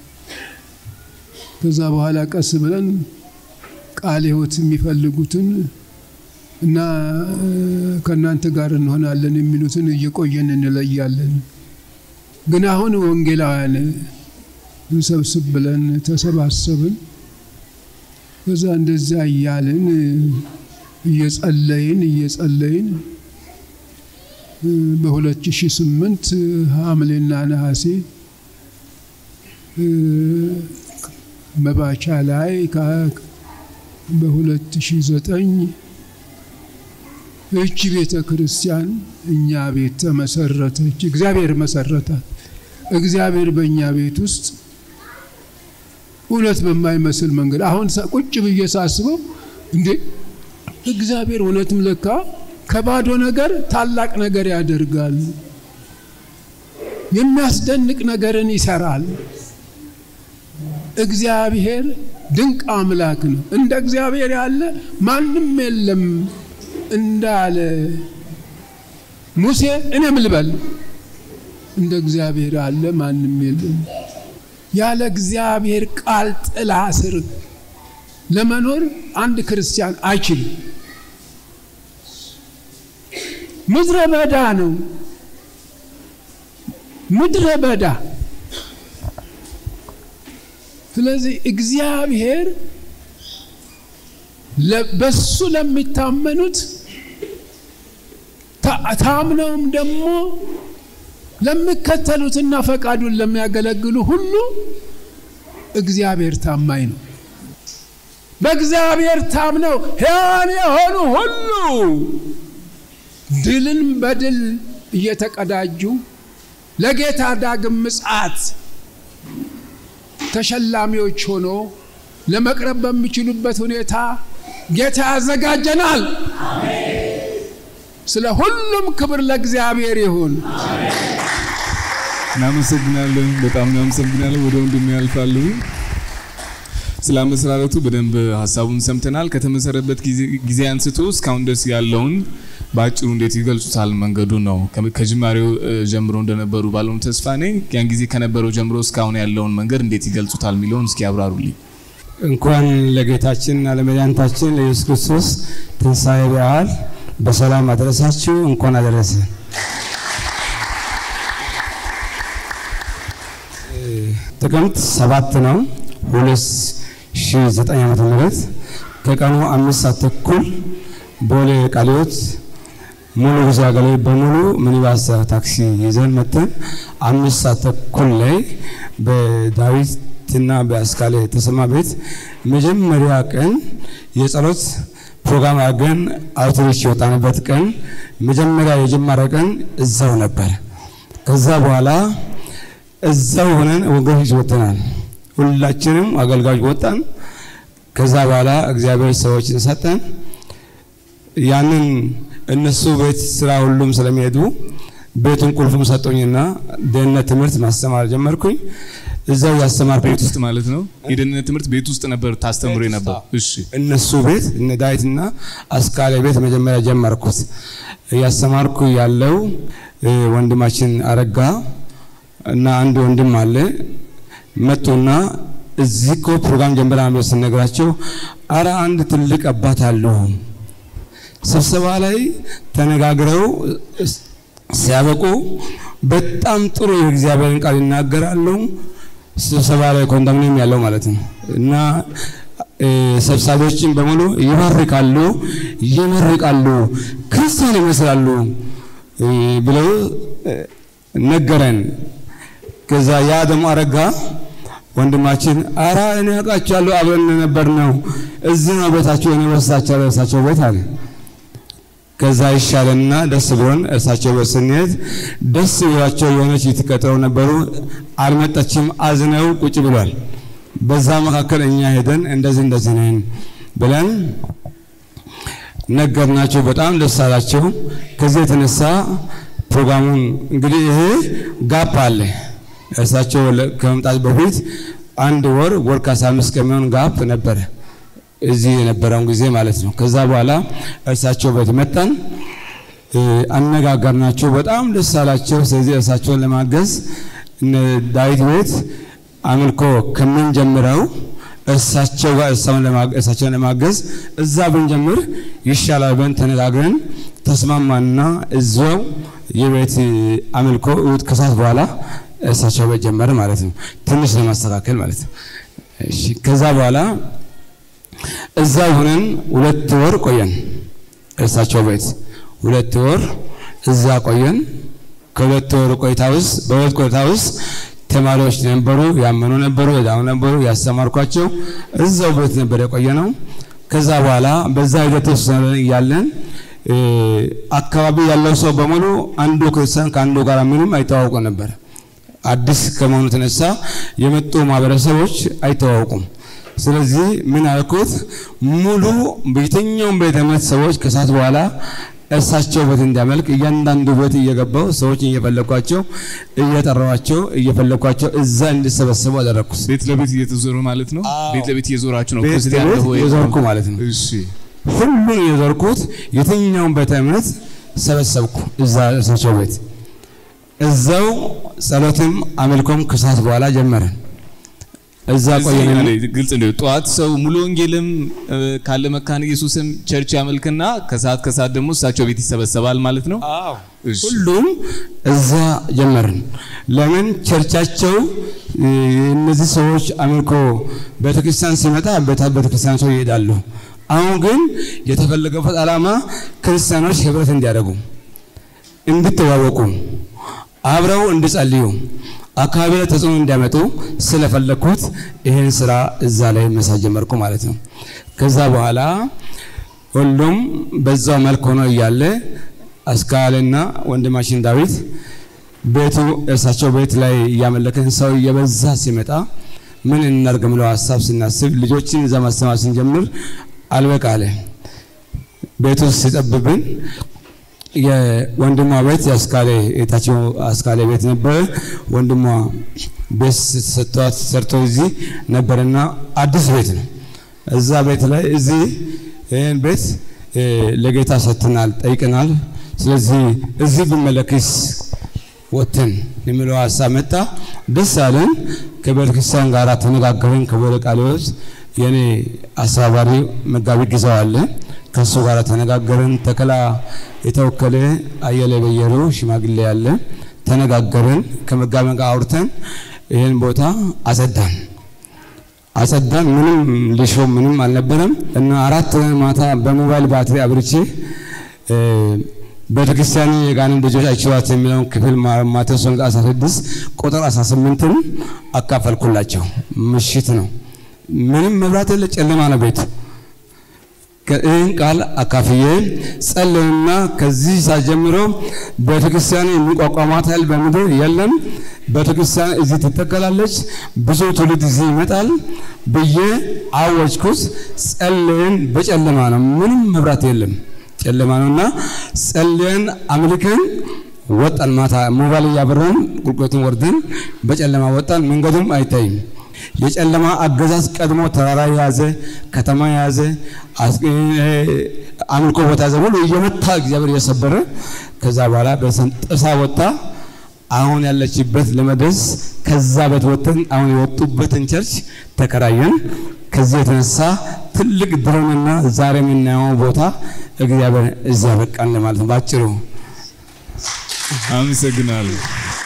ከዛ በኋላ ቀስ ብለን ቃለ ሕይወት የሚፈልጉትን እና ከእናንተ ጋር እንሆናለን የሚሉትን እየቆየን እንለያለን። ግን አሁን ወንጌላውያን እንሰብስብ ብለን ተሰባሰብን። ከዛ እንደዛ እያልን እየጸለይን እየጸለይን በ2008 ሐምሌና ነሐሴ መባቻ ላይ በ2009 እቺ ቤተ ክርስቲያን እኛ ቤት ተመሰረተች። እግዚአብሔር መሰረታት። እግዚአብሔር በእኛ ቤት ውስጥ እውነት በማይመስል መንገድ አሁን ቁጭ ብዬ ሳስበው እንዴ እግዚአብሔር እውነትም ለካ ከባዶ ነገር ታላቅ ነገር ያደርጋል። የሚያስደንቅ ነገርን ይሰራል። እግዚአብሔር ድንቅ አምላክ ነው። እንደ እግዚአብሔር ያለ ማንም የለም እንዳለ ሙሴ እኔም ልበል እንደ እግዚአብሔር ያለ ማንም የለም። ያለ እግዚአብሔር ቃል ጥላ ስር ለመኖር አንድ ክርስቲያን አይችልም። ምድረ በዳ ነው። ምድረ በዳ። ስለዚህ እግዚአብሔር በሱ ለሚታመኑት ታምነውም ደግሞ ለሚከተሉትና ፈቃዱን ለሚያገለግሉ ሁሉ እግዚአብሔር ታማኝ ነው። በእግዚአብሔር ታምነው ሕያዋን የሆኑ ሁሉ ድልን በድል እየተቀዳጁ ለጌታ ዳግም ምጽአት ተሸላሚዎች ሆኖ ለመቅረብ በሚችሉበት ሁኔታ ጌታ ያዘጋጀናል። ስለ ሁሉም ክብር ለእግዚአብሔር ይሁን። እናመሰግናለን። በጣም እናመሰግናለን። ወደ ወንድም ያልፋሉ። ስለ አመሰራረቱ በደንብ ሀሳቡን ሰምተናል። ከተመሰረበት ጊዜ አንስቶ እስካሁን ድረስ ያለውን በአጭሩ እንዴት ይገልጹታል? መንገዱ ነው ከጅማሬው ጀምሮ እንደነበሩ ባለሙ ተስፋ ነኝ። ያን ጊዜ ከነበረው ጀምሮ እስካሁን ያለውን መንገድ እንዴት ይገልጹታል የሚለውን እስኪ ያብራሩልኝ። እንኳን ለጌታችንና ለመድኃኒታችን ለኢየሱስ ክርስቶስ ትንሣኤ በዓል በሰላም አደረሳችሁ። እንኳን አደረሰ። ጥቅምት ሰባት ነው 2009 ዓመተ ምህረት ከቀኑ አምስት ሰዓት ተኩል ቦሌ ቃሊዮት ሙሉ ጉዞ አገልግሎት በሙሉ ሚኒባስ ታክሲ ይዘን መተን አምስት ሰዓት ተኩል ላይ በዳዊትና በአስካለ ተሰማ ቤት መጀመሪያ ቀን የጸሎት ፕሮግራም አድርገን አውቶሪች የወጣንበት ቀን መጀመሪያ የጀመረ ቀን እዛው ነበር። ከዛ በኋላ እዛው ሆነን ወገኖች ወጥተናል። ሁላችንም አገልጋዮች ወጣን። ከዛ በኋላ እግዚአብሔር ሰዎችን ሰጠን። ያንን እነሱ ቤት ስራ ሁሉም ስለሚሄዱ ቤቱን ቁልፉም ሰጡኝና ደህንነት ትምህርት ማስተማር ጀመርኩኝ። እዛው ያስተማርኩ ቤት ውስጥ ማለት ነው። የደህንነት ትምህርት ቤት ውስጥ ነበር ታስተምሮ ነበር። እሺ፣ እነሱ ቤት እነ ዳዊትና አስካለ ቤት መጀመሪያ ጀመርኩት። እያስተማርኩ ያለው ወንድማችን አረጋ እና አንድ ወንድም አለ መጡና እዚህ እኮ ፕሮግራም ጀምረናል ብሎ ስነግራቸው አረ አንድ ትልቅ አባት አሉ ስብሰባ ላይ ተነጋግረው ሲያበቁ በጣም ጥሩ የእግዚአብሔርን ቃል ይናገራሉ። ስብሰባ ላይ ኮንዶሚኒየም ያለው ማለት ነው እና ሰብሳቢዎችን በሙሉ ይባርካሉ፣ ይመርቃሉ፣ ክርስቲያን ይመስላሉ ብለው ነገረን። ከዛ ያ ደግሞ አረጋ ወንድማችን አራ እኔ አውቃቸዋለሁ አብረን ነበር ነው እዚህ ነው ቤታቸው የኔ በሳቸው እርሳቸው ቤት አለ። ከዛ ይሻለንና ደስ ብሎን እርሳቸው ቤት ስንሄድ ደስ ብሏቸው የሆነች ልትቀጥረው ነበሩ። አልመጣችም። አዝነው ቁጭ ብሏል። በዛ መካከል እኛ ሄደን እንደዚህ እንደዚህ ነን ብለን ነገርናቸው። በጣም ደስ አላቸው። ከዚህ የተነሳ ፕሮግራሙን እንግዲህ ይሄ ጋፕ አለ እርሳቸው ከመምጣት በፊት አንድ ወር ወር ከአስራ አምስት ከሚሆን ጋፕ ነበረ እዚህ የነበረውን ጊዜ ማለት ነው። ከዛ በኋላ እርሳቸው ቤት መጣን፣ አነጋገርናቸው። በጣም ደስ አላቸው። ስለዚህ እርሳቸውን ለማገዝ ዳዊት ቤት አምልኮ ከምንጀምረው እርሳቸው ጋር እርሳቸውን ለማገዝ እዛ ብንጀምር ይሻላል ብለን ተነጋግረን ተስማማና እዛው የቤት አምልኮ እሑድ ከሰዓት በኋላ እርሳቸው ቤት ጀመረ ማለት ነው። ትንሽ ለማስተካከል ማለት ነው። እሺ ከዛ በኋላ እዛ ሆነን ሁለት ወር ቆየን። እርሳቸው ቤት ሁለት ወር እዛ ቆየን። ከሁለት ወር ቆይታ ውስጥ በሁለት ቆይታ ውስጥ ተማሪዎች ነበሩ፣ ያመኑ ነበሩ፣ የዳኑ ነበሩ፣ ያስተማርኳቸው እዛው ቤት ነበር የቆየ ነው። ከዛ በኋላ በዛ ሂደት ውስጥ እያለን አካባቢ ያለው ሰው በሙሉ አንዱ ክርስቲያን ከአንዱ ጋር ምንም አይተዋውቁ ነበር። አዲስ ከመሆኑ የተነሳ የመጡ ማህበረሰቦች አይተዋውቁም። ስለዚህ ምን አልኩት፣ ሙሉ በየትኛውም ቤተ እምነት ሰዎች ከሰዓት በኋላ እርሳቸው ቤት እንዲያመልክ እያንዳንዱ ቤት እየገባው ሰዎች እየፈለኳቸው እየጠራዋቸው እየፈለኳቸው እዛ እንዲሰበሰቡ አደረግኩት። ቤት ለቤት እየተዞሩ ማለት ነው። ቤት ለቤት እየዞራችሁ ነው ቤት ክርስቲያን ለቤት ወይ? እየዞርኩ ማለት ነው። እሺ ሁሉን እየዞርኩት የትኛውን ቤተ እምነት ሰበሰብኩ እዛ እርሳቸው ቤት። እዛው ጸሎትም አምልኮም ከሰዓት በኋላ ጀመረን። እዛ ቆየን። እዚህ ግልጽ ነው። ጠዋት ሰው ሙሉ ወንጌልም እ፣ ካለ መካነ ኢየሱስም ቸርች ያመልክና ከሰዓት ከሰዓት ደግሞ እሳቸው ቤት ይሰበሰባል ማለት ነው። እሺ። ሁሉም እዛ ጀመርን። ለምን ቸርቻቸው እ፣ እነዚህ ሰዎች አምልኮ ቤተክርስቲያን ሲመጣ ቤተ- ቤተክርስቲያን ሰው ይሄዳሉ። አሁን ግን የተፈለገበት ዓላማ ክርስቲያኖች ህብረት እንዲያደርጉ እንድትዋወቁ አብረው እንዲጸልዩ አካባቢ ላይ ተጽዕኖ እንዲያመጡ ስለፈለግኩት ይህን ስራ እዛ ላይ መሳት ጀመርኩ ማለት ነው። ከዛ በኋላ ሁሉም በዛው መልክ ሆኖ እያለ አስካልና ወንድማችን ዳዊት ቤቱ እርሳቸው ቤት ላይ እያመለከን ሰው እየበዛ ሲመጣ ምን እናድርግ ብለው ሀሳብ ስናስብ ልጆችን እዛ ማስተማር ስንጀምር አልበቃ አለ። ቤቱ ሲጠብብን የወንድሟ ቤት የአስካሌ የታችኛው አስካሌ ቤት ነበረ። ወንድሟ ቤት ሰጥቷት ሰርቶ እዚህ ነበርና አዲስ ቤት ነው። እዛ ቤት ላይ እዚህ ይህን ቤት እ፣ ለጌታ ሰጥተናል፣ ጠይቀናል። ስለዚህ እዚህ ብመለክስ ወጥተን የሚለው ሀሳብ መጣ። ደስ አለን። ከቤተ ክርስቲያን ጋር ተነጋገርን። ከቦሌ ቃልዮት የኔ አስተባባሪ መጋቢ ጊዜው አለ። ከእሱ ጋር ተነጋገርን። ተከላ የተወከለ አየለ በየሩ ሽማግሌ ያለ ተነጋገርን። ከመጋቢ ጋር አውርተን ይህን ቦታ አጸዳን አጸዳን። ምንም ሊሾ ምንም አልነበረም እና አራት ማታ በሞባይል ባትሪ አብርቼ እ፣ ቤተክርስቲያን የጋንን ልጆች አይችሏት የሚለውን ክፍል ማ- ማቴዎስ ወንጌል 16 ቁጥር 18ን አካፈልኩላቸው። ምሽት ነው፣ ምንም መብራት የለ፣ ጨለማ ነው ቤቱ። ይህን ቃል አካፍዬ ጸለይና ከዚህ ሰዓት ጀምሮ ቤተክርስቲያን የሚቋቋማት ኃይል በምድር የለም። ቤተክርስቲያን እዚህ ትተከላለች፣ ብዙ ትውልድ እዚህ ይመጣል ብዬ አወጅኩት። ጸለይን። በጨለማ ነው፣ ምንም መብራት የለም፣ ጨለማ ነውና ጸለይን፣ አምልከን ወጣን። ማታ ሞባይል እያበራን ቁልቁለቱን ወርደን በጨለማ ወጣን። መንገዱም አይታይም። የጨለማ አገዛዝ ቀድሞ ተራራ የያዘ ከተማ የያዘ አስ- እ፣ አምልኮ ቦታ ያዘ ሁሉ እየመታ እግዚአብሔር እየሰበረ ከዛ በኋላ በሰን ጥሳ ወጣ። አሁን ያለችበት ለመድረስ ከዛ ቤት ወጥተን አሁን የወጡበትን ቸርች ተከራየን። ከዚህ የተነሳ ትልቅ ድሮንና ዛሬ የምናየው ቦታ እግዚአብሔር እዚያ በቃን ለማለት ነው ባጭሩ። አመሰግናለሁ።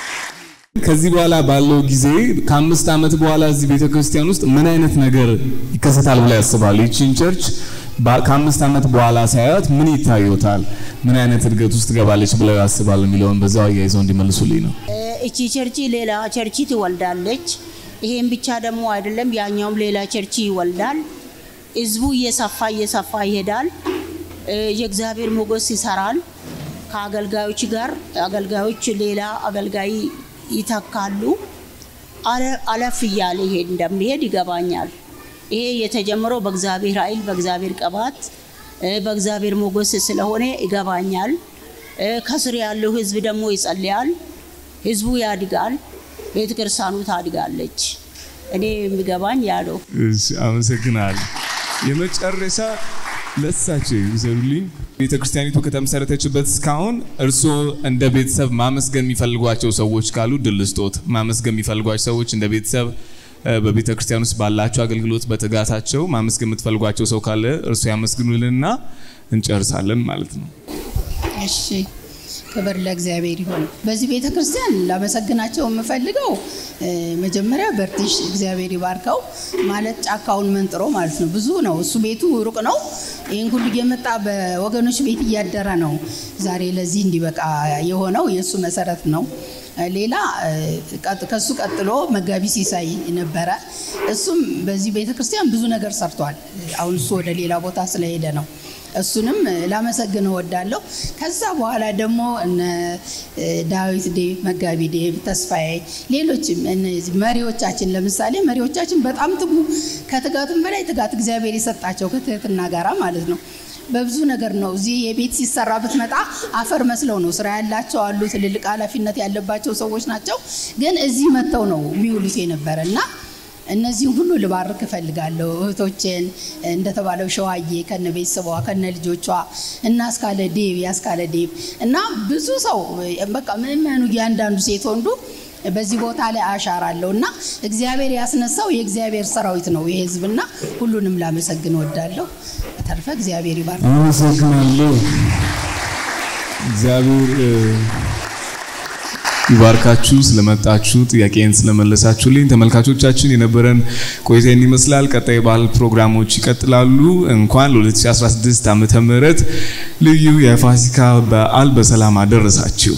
ከዚህ በኋላ ባለው ጊዜ ከአምስት ዓመት በኋላ እዚህ ቤተ ክርስቲያን ውስጥ ምን አይነት ነገር ይከሰታል ብለው ያስባሉ? ይቺን ቸርች በ- ከአምስት ዓመት በኋላ ሳያዩት ምን ይታዩታል? ምን አይነት እድገት ውስጥ ትገባለች ብለው ያስባሉ የሚለውን በዛው አያይዘው እንዲመልሱልኝ ነው። እቺ ቸርች ሌላ ቸርች ትወልዳለች። ይሄም ብቻ ደግሞ አይደለም፣ ያኛውም ሌላ ቸርች ይወልዳል። ህዝቡ እየሰፋ እየሰፋ ይሄዳል። እ፣ የእግዚአብሔር ሞገስ ይሰራል። ከአገልጋዮች ጋር አገልጋዮች ሌላ አገልጋይ ይተካሉ። አለ- አለፍ እያለ ይሄድ እንደሚሄድ ይገባኛል። ይሄ የተጀመረው በእግዚአብሔር ኃይል በእግዚአብሔር ቅባት እ፣ በእግዚአብሔር ሞገስ ስለሆነ ይገባኛል። እ፣ ከስር ያለው ህዝብ ደግሞ ይጸልያል። ህዝቡ ያድጋል። ቤተ ክርስቲያኑ ታድጋለች። እኔ የሚገባኝ ያለው እሺ፣ አመሰግናለሁ። የመጨረሻ ለሳቸው ይዘሩልኝ። ቤተ ክርስቲያኒቱ ከተመሰረተችበት እስካሁን እርስዎ እንደ ቤተሰብ ማመስገን የሚፈልጓቸው ሰዎች ካሉ ድል ስጦት። ማመስገን የሚፈልጓቸው ሰዎች እንደ ቤተሰብ እ፣ በቤተ ክርስቲያን ውስጥ ባላቸው አገልግሎት በትጋታቸው ማመስገን የምትፈልጓቸው ሰው ካለ እርሱ ያመስግኑልንና እንጨርሳለን ማለት ነው። እሺ ክብር ለእግዚአብሔር ይሁን። በዚህ ቤተ ክርስቲያን ላመሰግናቸው የምፈልገው እ፣ መጀመሪያ በርትሽ እግዚአብሔር ይባርከው ማለት ጫካውን መንጥሮ ማለት ነው። ብዙ ነው እሱ ቤቱ ሩቅ ነው። ይህን ሁሉ እየመጣ በወገኖች ቤት እያደረ ነው ዛሬ ለዚህ እንዲበቃ የሆነው የእሱ መሰረት ነው። እ፣ ሌላ እ፣ ቀጥ- ከሱ ቀጥሎ መጋቢ ሲሳይ ነበረ። እሱም በዚህ ቤተ ክርስቲያን ብዙ ነገር ሰርቷል። አሁን እሱ ወደ ሌላ ቦታ ስለሄደ ነው። እሱንም ላመሰግን እወዳለሁ። ከዛ በኋላ ደግሞ እነ እ፣ ዳዊት ዴቭ፣ መጋቢ ዴቭ፣ ተስፋዬ፣ ሌሎችም እነዚህ መሪዎቻችን ለምሳሌ መሪዎቻችን በጣም ትጉ፣ ከትጋትም በላይ ትጋት እግዚአብሔር የሰጣቸው ከትህትና ጋራ ማለት ነው። በብዙ ነገር ነው። እዚህ የቤት ሲሰራ ብትመጣ አፈር መስለው ነው ስራ ያላቸው አሉ። ትልልቅ ኃላፊነት ያለባቸው ሰዎች ናቸው። ግን እዚህ መጥተው ነው የሚውሉት የነበረ እና እነዚህም ሁሉ ልባርክ እፈልጋለሁ። እህቶቼን እንደተባለው ሸዋዬ ከነ ቤተሰቧ ከነ ልጆቿ እና እስካለ ዴብ ያስካለ ዴብ እና ብዙ ሰው በቃ ምእመኑ እያንዳንዱ ሴት ወንዱ በዚህ ቦታ ላይ አሻራ አለው እና እግዚአብሔር ያስነሳው የእግዚአብሔር ሰራዊት ነው ይህ ህዝብና ሁሉንም ላመሰግን እወዳለሁ። በተረፈ እግዚአብሔር ይባርክ። አመሰግናለሁ። እግዚአብሔር እ፣ ይባርካችሁ ስለመጣችሁ ጥያቄን ስለመለሳችሁልኝ። ተመልካቾቻችን የነበረን ቆይታ ይህን ይመስላል። ቀጣይ ባህል ፕሮግራሞች ይቀጥላሉ። እንኳን ለ2016 ዓመተ ምህረት ልዩ የፋሲካ በዓል በሰላም አደረሳችሁ።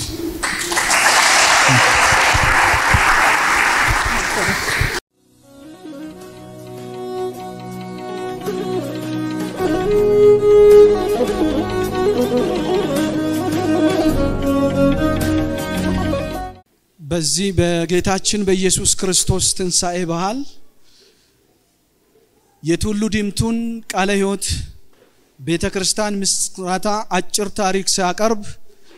በዚህ በጌታችን በኢየሱስ ክርስቶስ ትንሣኤ በዓል የቱሉ ዲምቱን ቃለ ሕይወት ቤተ ክርስቲያን ምስራታ አጭር ታሪክ ሲያቀርብ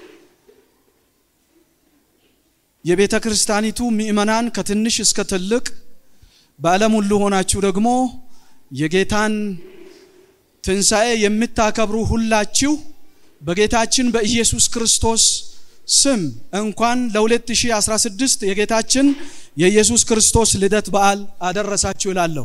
የቤተ ክርስቲያኒቱ ምእመናን ከትንሽ እስከ ትልቅ በዓለም ሁሉ ሆናችሁ ደግሞ የጌታን ትንሣኤ የምታከብሩ ሁላችሁ በጌታችን በኢየሱስ ክርስቶስ ስም እንኳን ለ2016 የጌታችን የኢየሱስ ክርስቶስ ልደት በዓል አደረሳችሁ እላለሁ።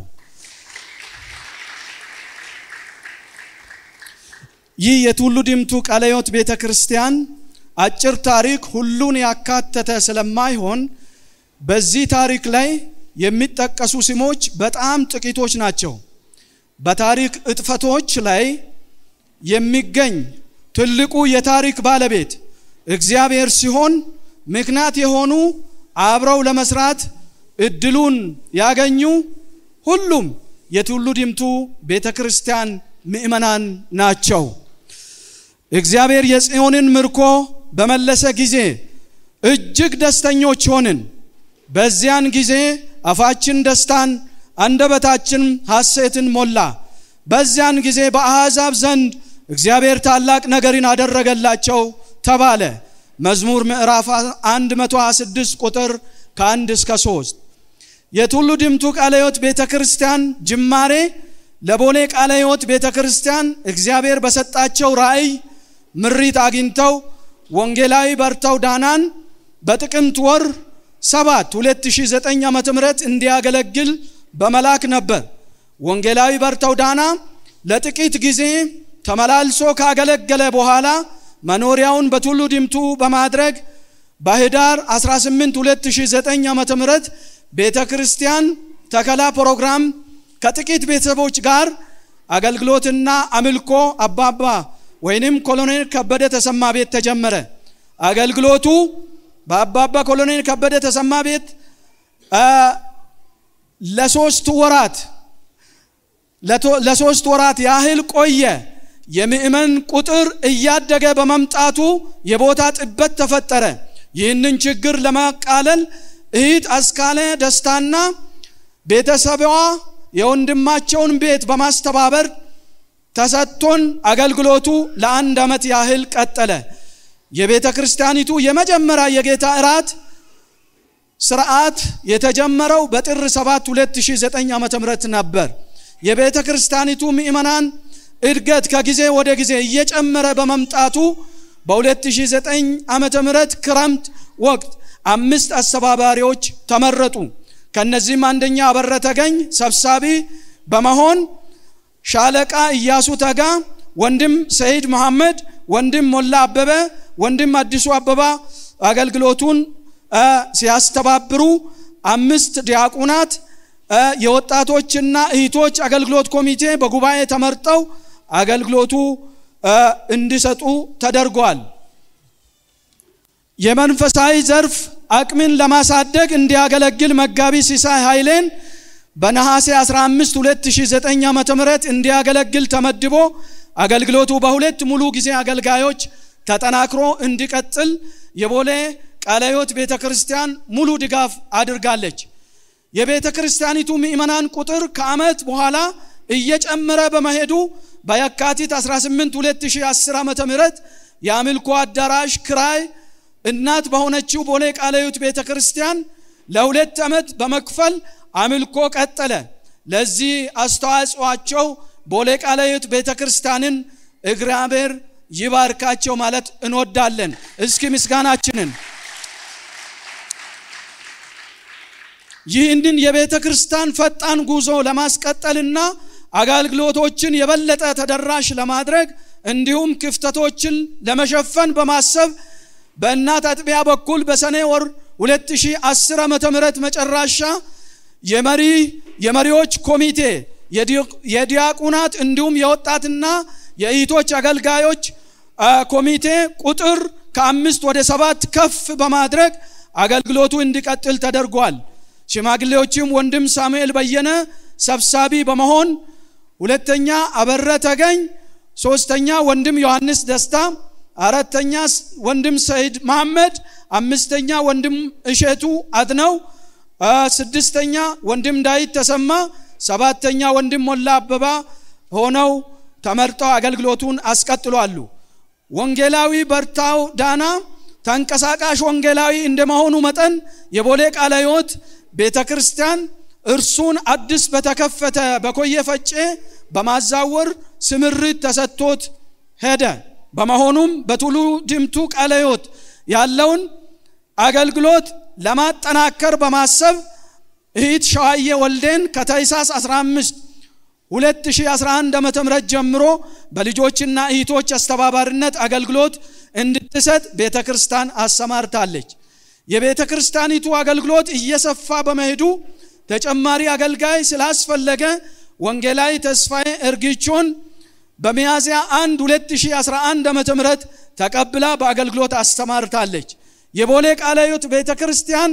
ይህ የቱሉ ዲምቱ ቃለ ሕይወት ቤተ ክርስቲያን አጭር ታሪክ ሁሉን ያካተተ ስለማይሆን በዚህ ታሪክ ላይ የሚጠቀሱ ስሞች በጣም ጥቂቶች ናቸው። በታሪክ እጥፈቶች ላይ የሚገኝ ትልቁ የታሪክ ባለቤት እግዚአብሔር ሲሆን ምክንያት የሆኑ አብረው ለመስራት እድሉን ያገኙ ሁሉም የቱሉ ዲምቱ ቤተ ክርስቲያን ምእመናን ናቸው። እግዚአብሔር የጽዮንን ምርኮ በመለሰ ጊዜ እጅግ ደስተኞች ሆንን። በዚያን ጊዜ አፋችን ደስታን አንደበታችን ሐሴትን ሞላ። በዚያን ጊዜ በአሕዛብ ዘንድ እግዚአብሔር ታላቅ ነገርን አደረገላቸው ተባለ። መዝሙር ምዕራፍ 126 ቁጥር ከአንድ እስከ ሶስት የቱሉ ዲምቱ ቃለ ሕይወት ቤተ ክርስቲያን ጅማሬ ለቦሌ ቃለ ሕይወት ቤተ ክርስቲያን እግዚአብሔር በሰጣቸው ራእይ ምሪት አግኝተው ወንጌላዊ በርተው ዳናን በጥቅምት ወር 7 2009 ዓ.ም እንዲያገለግል በመላክ ነበር። ወንጌላዊ በርተው ዳና ለጥቂት ጊዜ ተመላልሶ ካገለገለ በኋላ መኖሪያውን በቱሉ ዲምቱ በማድረግ በህዳር 18 2009 ዓ.ም ቤተ ክርስቲያን ተከላ ፕሮግራም ከጥቂት ቤተሰቦች ጋር አገልግሎትና አምልኮ አባባ ወይንም ኮሎኔል ከበደ ተሰማ ቤት ተጀመረ። አገልግሎቱ በአባባ ኮሎኔል ከበደ ተሰማ ቤት ለሶስት ወራት ለሶስት ወራት ያህል ቆየ። የምእመን ቁጥር እያደገ በመምጣቱ የቦታ ጥበት ተፈጠረ። ይህንን ችግር ለማቃለል እህት አስካለ ደስታና ቤተሰቧ የወንድማቸውን ቤት በማስተባበር ተሰጥቶን አገልግሎቱ ለአንድ ዓመት ያህል ቀጠለ። የቤተ ክርስቲያኒቱ የመጀመሪያ የጌታ እራት ስርዓት የተጀመረው በጥር 7 2009 ዓ.ም ነበር። የቤተ ክርስቲያኒቱ ምእመናን እድገት ከጊዜ ወደ ጊዜ እየጨመረ በመምጣቱ በ2009 ዓመተ ምህረት ክረምት ወቅት አምስት አስተባባሪዎች ተመረጡ። ከነዚህም አንደኛ አበረ ተገኝ ሰብሳቢ በመሆን ሻለቃ እያሱ ተጋ፣ ወንድም ሰይድ መሐመድ፣ ወንድም ሞላ አበበ፣ ወንድም አዲሱ አበባ አገልግሎቱን ሲያስተባብሩ አምስት ዲያቁናት የወጣቶችና እህቶች አገልግሎት ኮሚቴ በጉባኤ ተመርጠው አገልግሎቱ እንዲሰጡ ተደርጓል። የመንፈሳዊ ዘርፍ አቅምን ለማሳደግ እንዲያገለግል መጋቢ ሲሳይ ኃይሌን በነሐሴ 15 2009 ዓ.ም እንዲያገለግል ተመድቦ አገልግሎቱ በሁለት ሙሉ ጊዜ አገልጋዮች ተጠናክሮ እንዲቀጥል የቦሌ ቃለ ሕይወት ቤተ ክርስቲያን ሙሉ ድጋፍ አድርጋለች። የቤተ ክርስቲያኒቱ ምእመናን ቁጥር ከዓመት በኋላ እየጨመረ በመሄዱ በየካቲት 18 2010 ዓ.ም የአምልኮ አዳራሽ ክራይ እናት በሆነችው ቦሌ ቃለ ሕይወት ቤተ ክርስቲያን ለሁለት ዓመት በመክፈል አምልኮ ቀጠለ። ለዚህ አስተዋጽኦአቸው ቦሌ ቃለ ሕይወት ቤተ ክርስቲያንን እግዚአብሔር ይባርካቸው ማለት እንወዳለን። እስኪ ምስጋናችንን ይህንን የቤተ ክርስቲያን ፈጣን ጉዞ ለማስቀጠልና አገልግሎቶችን የበለጠ ተደራሽ ለማድረግ እንዲሁም ክፍተቶችን ለመሸፈን በማሰብ በእናት አጥቢያ በኩል በሰኔ ወር 2010 ዓ.ም መጨረሻ የመሪ የመሪዎች ኮሚቴ የዲያቁናት እንዲሁም የወጣትና የእህቶች አገልጋዮች ኮሚቴ ቁጥር ከአምስት ወደ ሰባት ከፍ በማድረግ አገልግሎቱ እንዲቀጥል ተደርጓል። ሽማግሌዎችም ወንድም ሳሙኤል በየነ ሰብሳቢ በመሆን ሁለተኛ አበረ ተገኝ፣ ሶስተኛ ወንድም ዮሐንስ ደስታ፣ አራተኛ ወንድም ሰይድ መሐመድ፣ አምስተኛ ወንድም እሸቱ አድነው፣ ስድስተኛ ወንድም ዳዊት ተሰማ፣ ሰባተኛ ወንድም ሞላ አበባ ሆነው ተመርጠው አገልግሎቱን አስቀጥሏሉ። ወንጌላዊ በርታው ዳና ተንቀሳቃሽ ወንጌላዊ እንደመሆኑ መጠን የቦሌ ቃለ ሕይወት ቤተ ክርስቲያን እርሱን አዲስ በተከፈተ በኮየ ፈጬ በማዛወር ስምሪት ተሰጥቶት ሄደ። በመሆኑም በቱሉ ድምቱ ቃለ ሕይወት ያለውን አገልግሎት ለማጠናከር በማሰብ እህት ሸዋዬ ወልዴን ከታኅሳስ 15 2011 ዓ.ም ጀምሮ በልጆችና እህቶች አስተባባሪነት አገልግሎት እንድትሰጥ ቤተ ክርስቲያን አሰማርታለች። የቤተ ክርስቲያኒቱ አገልግሎት እየሰፋ በመሄዱ ተጨማሪ አገልጋይ ስላስፈለገ ወንጌላዊ ተስፋዬ እርግቾን በሚያዝያ 1 2011 ዓ.ም ተቀብላ በአገልግሎት አስተማርታለች። የቦሌ ቃለ ሕይወት ቤተ ክርስቲያን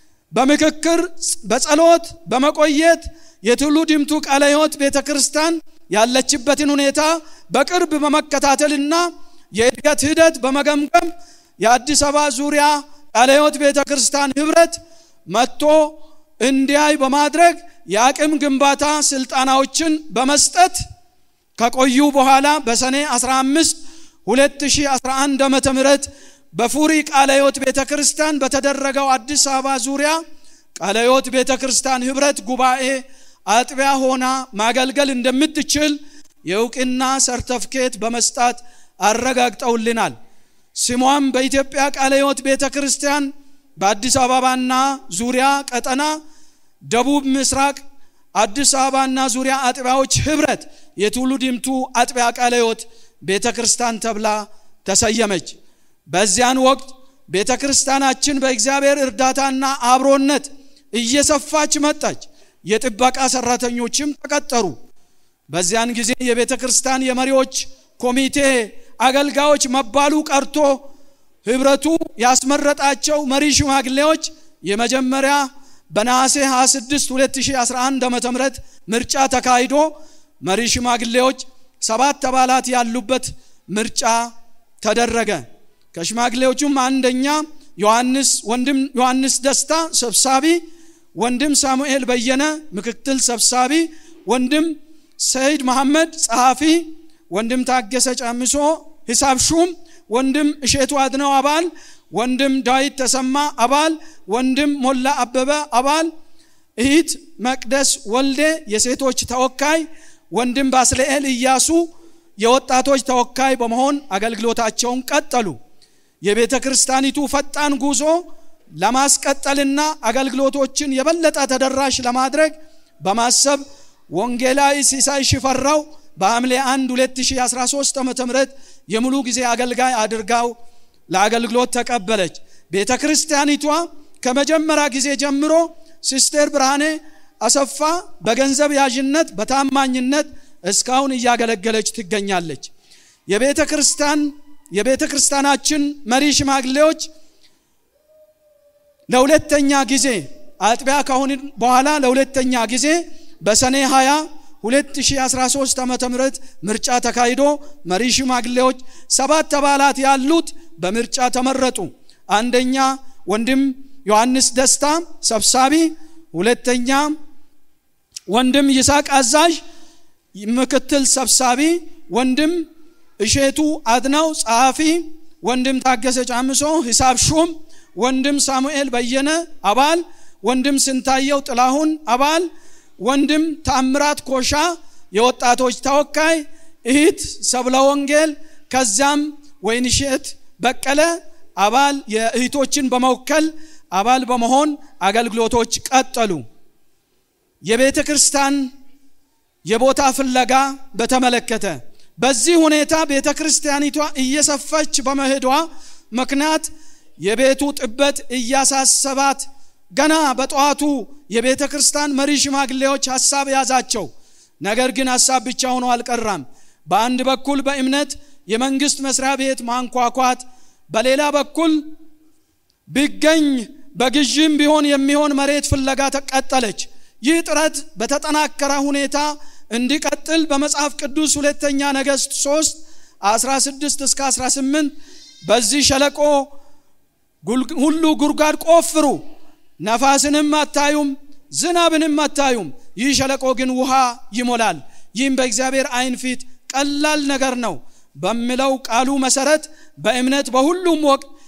በምክክር በጸሎት በመቆየት የቱሉ ድምቱ ቃለ ሕይወት ቤተ ክርስቲያን ያለችበትን ሁኔታ በቅርብ በመከታተልና የእድገት ሂደት በመገምገም የአዲስ አበባ ዙሪያ ቃለ ሕይወት ቤተ ክርስቲያን ህብረት መጥቶ እንዲያይ በማድረግ የአቅም ግንባታ ስልጠናዎችን በመስጠት ከቆዩ በኋላ በሰኔ 15 2011 ዓ ም በፉሪ ቃለ ሕይወት ቤተ ክርስቲያን በተደረገው አዲስ አበባ ዙሪያ ቃለ ሕይወት ቤተ ክርስቲያን ህብረት ጉባኤ አጥቢያ ሆና ማገልገል እንደምትችል የእውቅና ሰርተፍኬት በመስጣት አረጋግጠውልናል። ስሟም በኢትዮጵያ ቃለ ሕይወት ቤተ ክርስቲያን በአዲስ አበባና ዙሪያ ቀጠና ደቡብ ምስራቅ አዲስ አበባና ዙሪያ አጥቢያዎች ህብረት የቱሉ ዲምቱ አጥቢያ ቃለ ሕይወት ቤተ ክርስቲያን ተብላ ተሰየመች። በዚያን ወቅት ቤተ ክርስቲያናችን በእግዚአብሔር እርዳታና አብሮነት እየሰፋች መጣች። የጥበቃ ሰራተኞችም ተቀጠሩ። በዚያን ጊዜ የቤተ ክርስቲያን የመሪዎች ኮሚቴ አገልጋዮች መባሉ ቀርቶ ህብረቱ ያስመረጣቸው መሪ ሽማግሌዎች የመጀመሪያ በነሐሴ 26 2011 ዓ.ም ምርጫ ተካሂዶ መሪ ሽማግሌዎች ሰባት አባላት ያሉበት ምርጫ ተደረገ። ከሽማግሌዎቹም አንደኛ ዮሐንስ ወንድም ዮሐንስ ደስታ ሰብሳቢ፣ ወንድም ሳሙኤል በየነ ምክትል ሰብሳቢ፣ ወንድም ሰይድ መሐመድ ጸሐፊ፣ ወንድም ታገሰ ጫምሶ ሂሳብ ሹም፣ ወንድም እሼቱ አድነው አባል፣ ወንድም ዳዊት ተሰማ አባል፣ ወንድም ሞላ አበበ አባል፣ እህት መቅደስ ወልዴ የሴቶች ተወካይ፣ ወንድም ባስልኤል እያሱ የወጣቶች ተወካይ በመሆን አገልግሎታቸውን ቀጠሉ። የቤተ ክርስቲያኒቱ ፈጣን ጉዞ ለማስቀጠልና አገልግሎቶችን የበለጠ ተደራሽ ለማድረግ በማሰብ ወንጌላዊ ሲሳይ ሽፈራው በሐምሌ 1 2013 ዓ.ም የሙሉ ጊዜ አገልጋይ አድርጋው ለአገልግሎት ተቀበለች። ቤተ ክርስቲያኒቷ ከመጀመሪያ ጊዜ ጀምሮ ሲስቴር ብርሃኔ አሰፋ በገንዘብ ያዥነት በታማኝነት እስካሁን እያገለገለች ትገኛለች። የቤተ ክርስቲያን የቤተ ክርስቲያናችን መሪ ሽማግሌዎች ለሁለተኛ ጊዜ አጥቢያ ከሆን በኋላ ለሁለተኛ ጊዜ በሰኔ 20 2013 ዓመተ ምህረት ምርጫ ተካሂዶ መሪ ሽማግሌዎች ሰባት አባላት ያሉት በምርጫ ተመረጡ። አንደኛ ወንድም ዮሐንስ ደስታ ሰብሳቢ፣ ሁለተኛ ወንድም ይስሐቅ አዛዥ ምክትል ሰብሳቢ፣ ወንድም እሼቱ አድነው ጸሐፊ፣ ወንድም ታገሰ ጫምሶ ሂሳብ ሹም፣ ወንድም ሳሙኤል በየነ አባል፣ ወንድም ስንታየው ጥላሁን አባል፣ ወንድም ታምራት ኮሻ የወጣቶች ተወካይ፣ እህት ሰብለ ወንጌል፣ ከዚያም ወይንሼት በቀለ አባል የእህቶችን በመወከል አባል በመሆን አገልግሎቶች ቀጠሉ። የቤተ ክርስቲያን የቦታ ፍለጋ በተመለከተ በዚህ ሁኔታ ቤተ ክርስቲያኒቷ እየሰፋች በመሄዷ ምክንያት የቤቱ ጥበት እያሳሰባት ገና በጠዋቱ የቤተ ክርስቲያን መሪ ሽማግሌዎች ሐሳብ ያዛቸው። ነገር ግን ሐሳብ ብቻ ሆኖ አልቀራም። በአንድ በኩል በእምነት የመንግስት መስሪያ ቤት ማንኳኳት፣ በሌላ በኩል ቢገኝ በግዥም ቢሆን የሚሆን መሬት ፍለጋ ተቀጠለች። ይህ ጥረት በተጠናከረ ሁኔታ እንዲቀጥል በመጽሐፍ ቅዱስ ሁለተኛ ነገሥት 3 16 እስከ 18 በዚህ ሸለቆ ሁሉ ጉድጓድ ቆፍሩ፣ ነፋስንም አታዩም፣ ዝናብንም አታዩም፣ ይህ ሸለቆ ግን ውሃ ይሞላል። ይህም በእግዚአብሔር ዓይን ፊት ቀላል ነገር ነው በሚለው ቃሉ መሰረት በእምነት በሁሉም ወቅት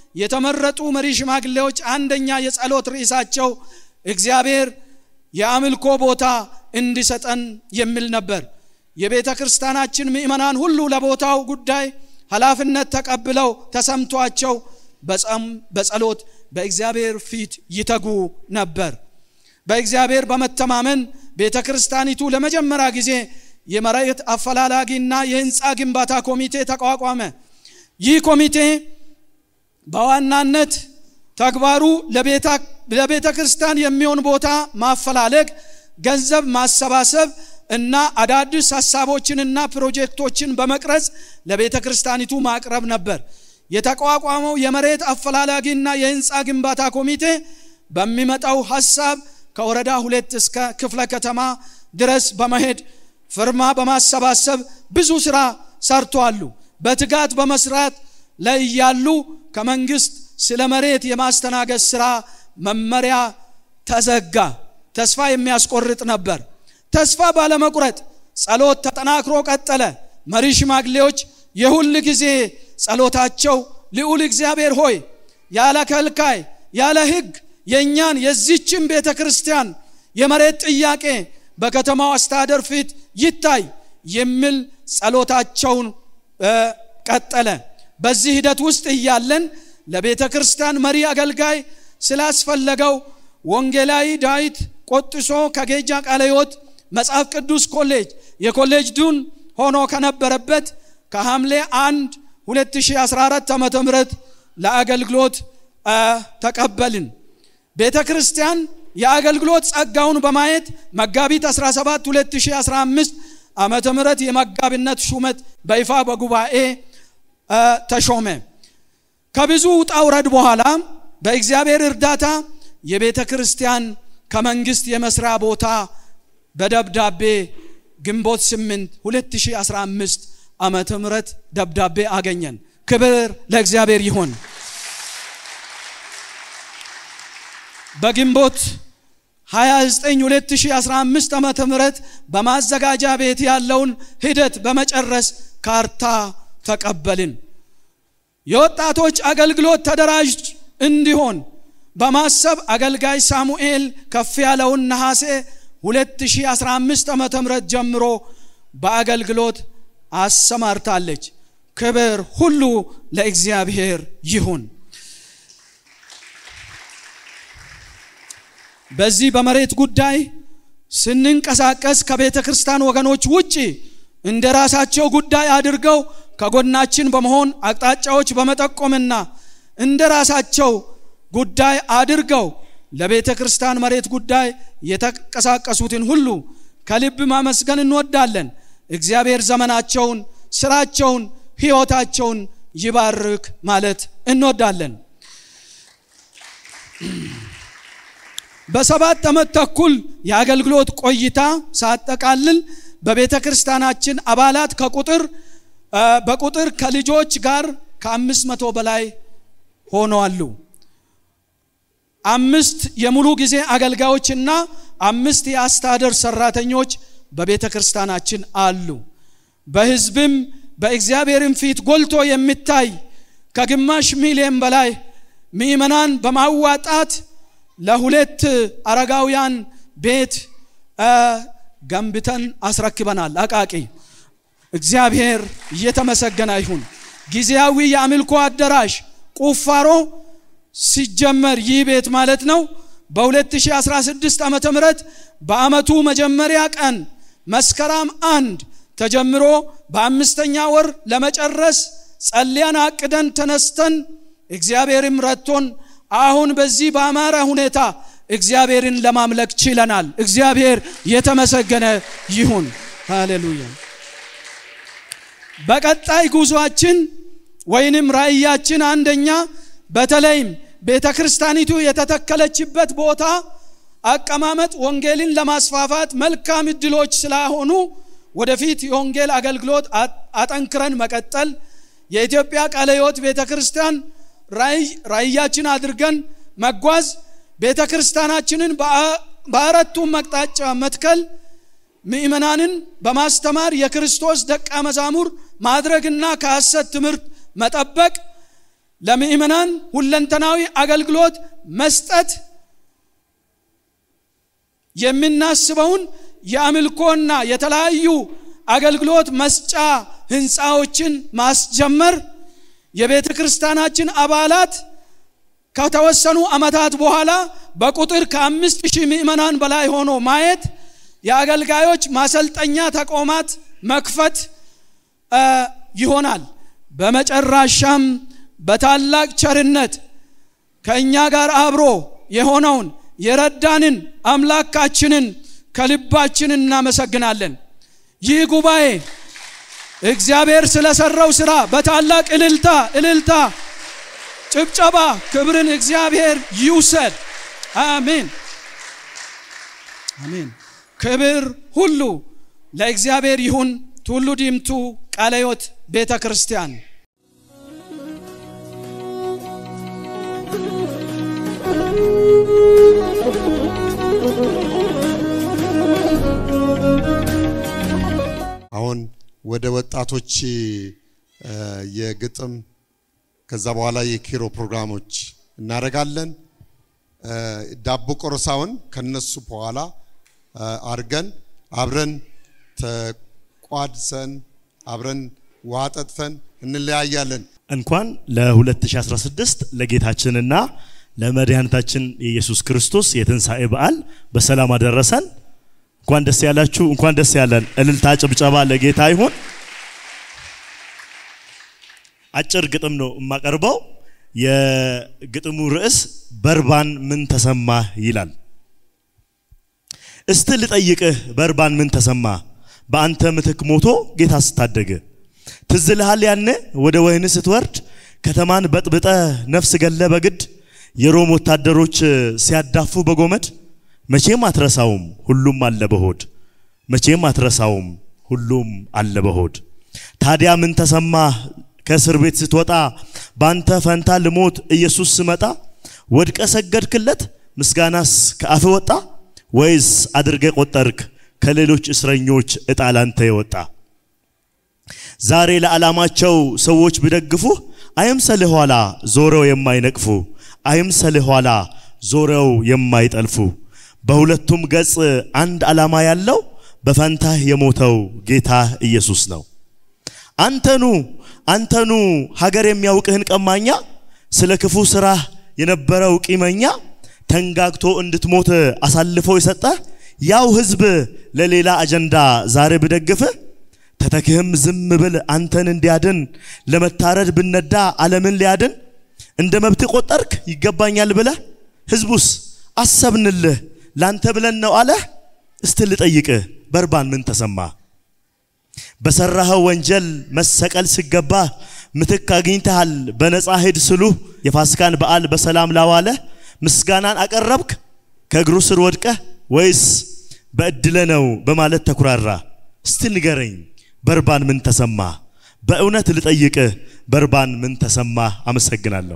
የተመረጡ መሪ ሽማግሌዎች አንደኛ የጸሎት ርዕሳቸው እግዚአብሔር የአምልኮ ቦታ እንዲሰጠን የሚል ነበር። የቤተ ክርስቲያናችን ምእመናን ሁሉ ለቦታው ጉዳይ ኃላፊነት ተቀብለው ተሰምቷቸው በጸም በጸሎት በእግዚአብሔር ፊት ይተጉ ነበር። በእግዚአብሔር በመተማመን ቤተ ክርስቲያኒቱ ለመጀመሪያ ጊዜ የመሬት አፈላላጊና የህንፃ ግንባታ ኮሚቴ ተቋቋመ። ይህ ኮሚቴ በዋናነት ተግባሩ ለቤተ ክርስቲያን የሚሆን ቦታ ማፈላለግ፣ ገንዘብ ማሰባሰብ እና አዳዲስ ሀሳቦችንና ፕሮጀክቶችን በመቅረጽ ለቤተ ክርስቲያኒቱ ማቅረብ ነበር። የተቋቋመው የመሬት አፈላላጊና የህንፃ ግንባታ ኮሚቴ በሚመጣው ሀሳብ ከወረዳ ሁለት እስከ ክፍለ ከተማ ድረስ በመሄድ ፍርማ በማሰባሰብ ብዙ ስራ ሰርተዋሉ። በትጋት በመስራት ላይ እያሉ ከመንግስት ስለ መሬት የማስተናገድ ስራ መመሪያ ተዘጋ። ተስፋ የሚያስቆርጥ ነበር። ተስፋ ባለመቁረጥ ጸሎት ተጠናክሮ ቀጠለ። መሪ ሽማግሌዎች የሁል ጊዜ ጸሎታቸው ልዑል እግዚአብሔር ሆይ ያለ ከልካይ ያለ ህግ የእኛን የዚችን ቤተ ክርስቲያን የመሬት ጥያቄ በከተማው አስተዳደር ፊት ይታይ የሚል ጸሎታቸውን ቀጠለ። በዚህ ሂደት ውስጥ እያለን ለቤተ ክርስቲያን መሪ አገልጋይ ስላስፈለገው ወንጌላዊ ዳዊት ቆጥሶ ከጌጃ ቃለ ሕይወት መጽሐፍ ቅዱስ ኮሌጅ የኮሌጅ ዱን ሆኖ ከነበረበት ከሐምሌ 1 2014 ዓ ም ለአገልግሎት ተቀበልን። ቤተ ክርስቲያን የአገልግሎት ጸጋውን በማየት መጋቢት 17 2015 ዓመተ ምህረት የመጋቢነት ሹመት በይፋ በጉባኤ ተሾመ። ከብዙ ውጣ ውረድ በኋላ በእግዚአብሔር እርዳታ የቤተ ክርስቲያን ከመንግስት የመስሪያ ቦታ በደብዳቤ ግንቦት 8 2015 ዓመተ ምህረት ደብዳቤ አገኘን። ክብር ለእግዚአብሔር ይሁን። በግንቦት 29 2015 ዓመተ ምህረት በማዘጋጃ ቤት ያለውን ሂደት በመጨረስ ካርታ ተቀበልን። የወጣቶች አገልግሎት ተደራጅ እንዲሆን በማሰብ አገልጋይ ሳሙኤል ከፍ ያለውን ነሐሴ 2015 ዓመተ ምህረት ጀምሮ በአገልግሎት አሰማርታለች። ክብር ሁሉ ለእግዚአብሔር ይሁን። በዚህ በመሬት ጉዳይ ስንንቀሳቀስ ከቤተ ክርስቲያን ወገኖች ውጪ እንደ ራሳቸው ጉዳይ አድርገው ከጎናችን በመሆን አቅጣጫዎች በመጠቆምና እንደ ራሳቸው ጉዳይ አድርገው ለቤተ ክርስቲያን መሬት ጉዳይ የተንቀሳቀሱትን ሁሉ ከልብ ማመስገን እንወዳለን። እግዚአብሔር ዘመናቸውን፣ ስራቸውን፣ ህይወታቸውን ይባርክ ማለት እንወዳለን። በሰባት ዓመት ተኩል የአገልግሎት ቆይታ ሳጠቃልል በቤተ ክርስቲያናችን አባላት ከቁጥር በቁጥር ከልጆች ጋር ከአምስት መቶ በላይ ሆነዋሉ። አምስት የሙሉ ጊዜ አገልጋዮችና አምስት የአስተዳደር ሰራተኞች በቤተ ክርስቲያናችን አሉ። በህዝብም በእግዚአብሔርም ፊት ጎልቶ የሚታይ ከግማሽ ሚሊዮን በላይ ምእመናን በማዋጣት ለሁለት አረጋውያን ቤት ገንብተን አስረክበናል። አቃቂ እግዚአብሔር እየተመሰገነ ይሁን። ጊዜያዊ የአምልኮ አዳራሽ ቁፋሮ ሲጀመር ይህ ቤት ማለት ነው በ2016 ዓመተ ምህረት በአመቱ መጀመሪያ ቀን መስከረም አንድ ተጀምሮ በአምስተኛ ወር ለመጨረስ ጸልያን አቅደን ተነስተን እግዚአብሔርም ረድቶን አሁን በዚህ በአማረ ሁኔታ እግዚአብሔርን ለማምለክ ችለናል። እግዚአብሔር የተመሰገነ ይሁን። ሃሌሉያ። በቀጣይ ጉዟችን ወይንም ራእያችን አንደኛ በተለይም ቤተ ክርስቲያኒቱ የተተከለችበት ቦታ አቀማመጥ ወንጌልን ለማስፋፋት መልካም እድሎች ስላሆኑ ወደፊት የወንጌል አገልግሎት አጠንክረን መቀጠል የኢትዮጵያ ቃለ ሕይወት ቤተ ክርስቲያን ራእያችን አድርገን መጓዝ ቤተ ክርስቲያናችንን በአራቱም አቅጣጫ መትከል ምእመናንን በማስተማር የክርስቶስ ደቀ መዛሙር ማድረግና ከሐሰት ትምህርት መጠበቅ ለምእመናን ሁለንተናዊ አገልግሎት መስጠት የምናስበውን የአምልኮና የተለያዩ አገልግሎት መስጫ ህንፃዎችን ማስጀመር የቤተ ክርስቲያናችን አባላት ከተወሰኑ ዓመታት በኋላ በቁጥር ከአምስት ሺህ ምእመናን በላይ ሆኖ ማየት የአገልጋዮች ማሰልጠኛ ተቋማት መክፈት ይሆናል። በመጨረሻም በታላቅ ቸርነት ከእኛ ጋር አብሮ የሆነውን የረዳንን አምላካችንን ከልባችን እናመሰግናለን። ይህ ጉባኤ እግዚአብሔር ስለሰራው ስራ በታላቅ እልልታ እልልታ ጭብጨባ ክብርን እግዚአብሔር ይውሰድ። አሜን አሜን። ክብር ሁሉ ለእግዚአብሔር ይሁን። ቱሉ ዲምቱ ቃለ ሕይወት ቤተ ክርስቲያን አሁን ወደ ወጣቶች የግጥም ከዛ በኋላ የኪሮ ፕሮግራሞች እናደርጋለን። ዳቦ ቆረሳውን ከነሱ በኋላ አርገን አብረን ተቋድሰን አብረን ውሃ ጠጥተን እንለያያለን። እንኳን ለ2016 ለጌታችንና ለመድኃኒታችን የኢየሱስ ክርስቶስ የትንሣኤ በዓል በሰላም አደረሰን። እንኳን ደስ ያላችሁ፣ እንኳን ደስ ያለን። እልልታ ጭብጨባ ለጌታ ይሁን። አጭር ግጥም ነው የማቀርበው። የግጥሙ ርዕስ በርባን ምን ተሰማህ ይላል። እስቲ ልጠይቅህ በርባን ምን ተሰማ? በአንተ ምትክ ሞቶ ጌታ ስታደገ ትዝ ልሃል ያኔ ወደ ወህኒ ስትወርድ ከተማን በጥብጠ ነፍስ ገለ በግድ የሮም ወታደሮች ሲያዳፉ በጎመድ መቼም አትረሳውም ሁሉም አለ በሆድ መቼም አትረሳውም ሁሉም አለ በሆድ ታዲያ ምን ተሰማ ከእስር ቤት ስትወጣ ባንተ ፈንታ ልሞት ኢየሱስ ስመጣ ወድቀ ሰገድክለት ምስጋናስ ከአፍ ወጣ ወይስ አድርገ ቆጠርክ ከሌሎች እስረኞች እጣ ላንተ የወጣ ዛሬ ለዓላማቸው ሰዎች ቢደግፉ አይምሰልህ ኋላ ዞረው የማይነቅፉ አይምሰልህ ኋላ ዞረው የማይጠልፉ በሁለቱም ገጽ አንድ ዓላማ ያለው በፈንታህ የሞተው ጌታ ኢየሱስ ነው። አንተኑ አንተኑ ሀገር የሚያውቅህን ቀማኛ ስለ ክፉ ስራህ የነበረው ቂመኛ ተንጋግቶ እንድትሞት አሳልፎ የሰጠ ያው ህዝብ ለሌላ አጀንዳ ዛሬ ብደግፍህ ተተክህም ዝም ብል አንተን እንዲያድን ለመታረድ ብነዳ ዓለምን ሊያድን እንደ መብት ቆጠርክ ይገባኛል ብለህ ህዝቡስ አሰብንልህ ላንተ ብለን ነው አለህ። እስቲ ልጠይቅህ በርባን ምን ተሰማ? በሰራኸው ወንጀል መሰቀል ሲገባ ምትክ አግኝተሃል በነፃ ሂድ ስሉ የፋሲካን በዓል በሰላም ላዋለ ምስጋናን አቀረብክ ከእግሩ ስር ወድቀህ ወይስ በእድለ ነው በማለት ተኩራራ? እስቲ ንገረኝ በርባን ምን ተሰማ? በእውነት ልጠይቅህ በርባን ምን ተሰማ? አመሰግናለሁ።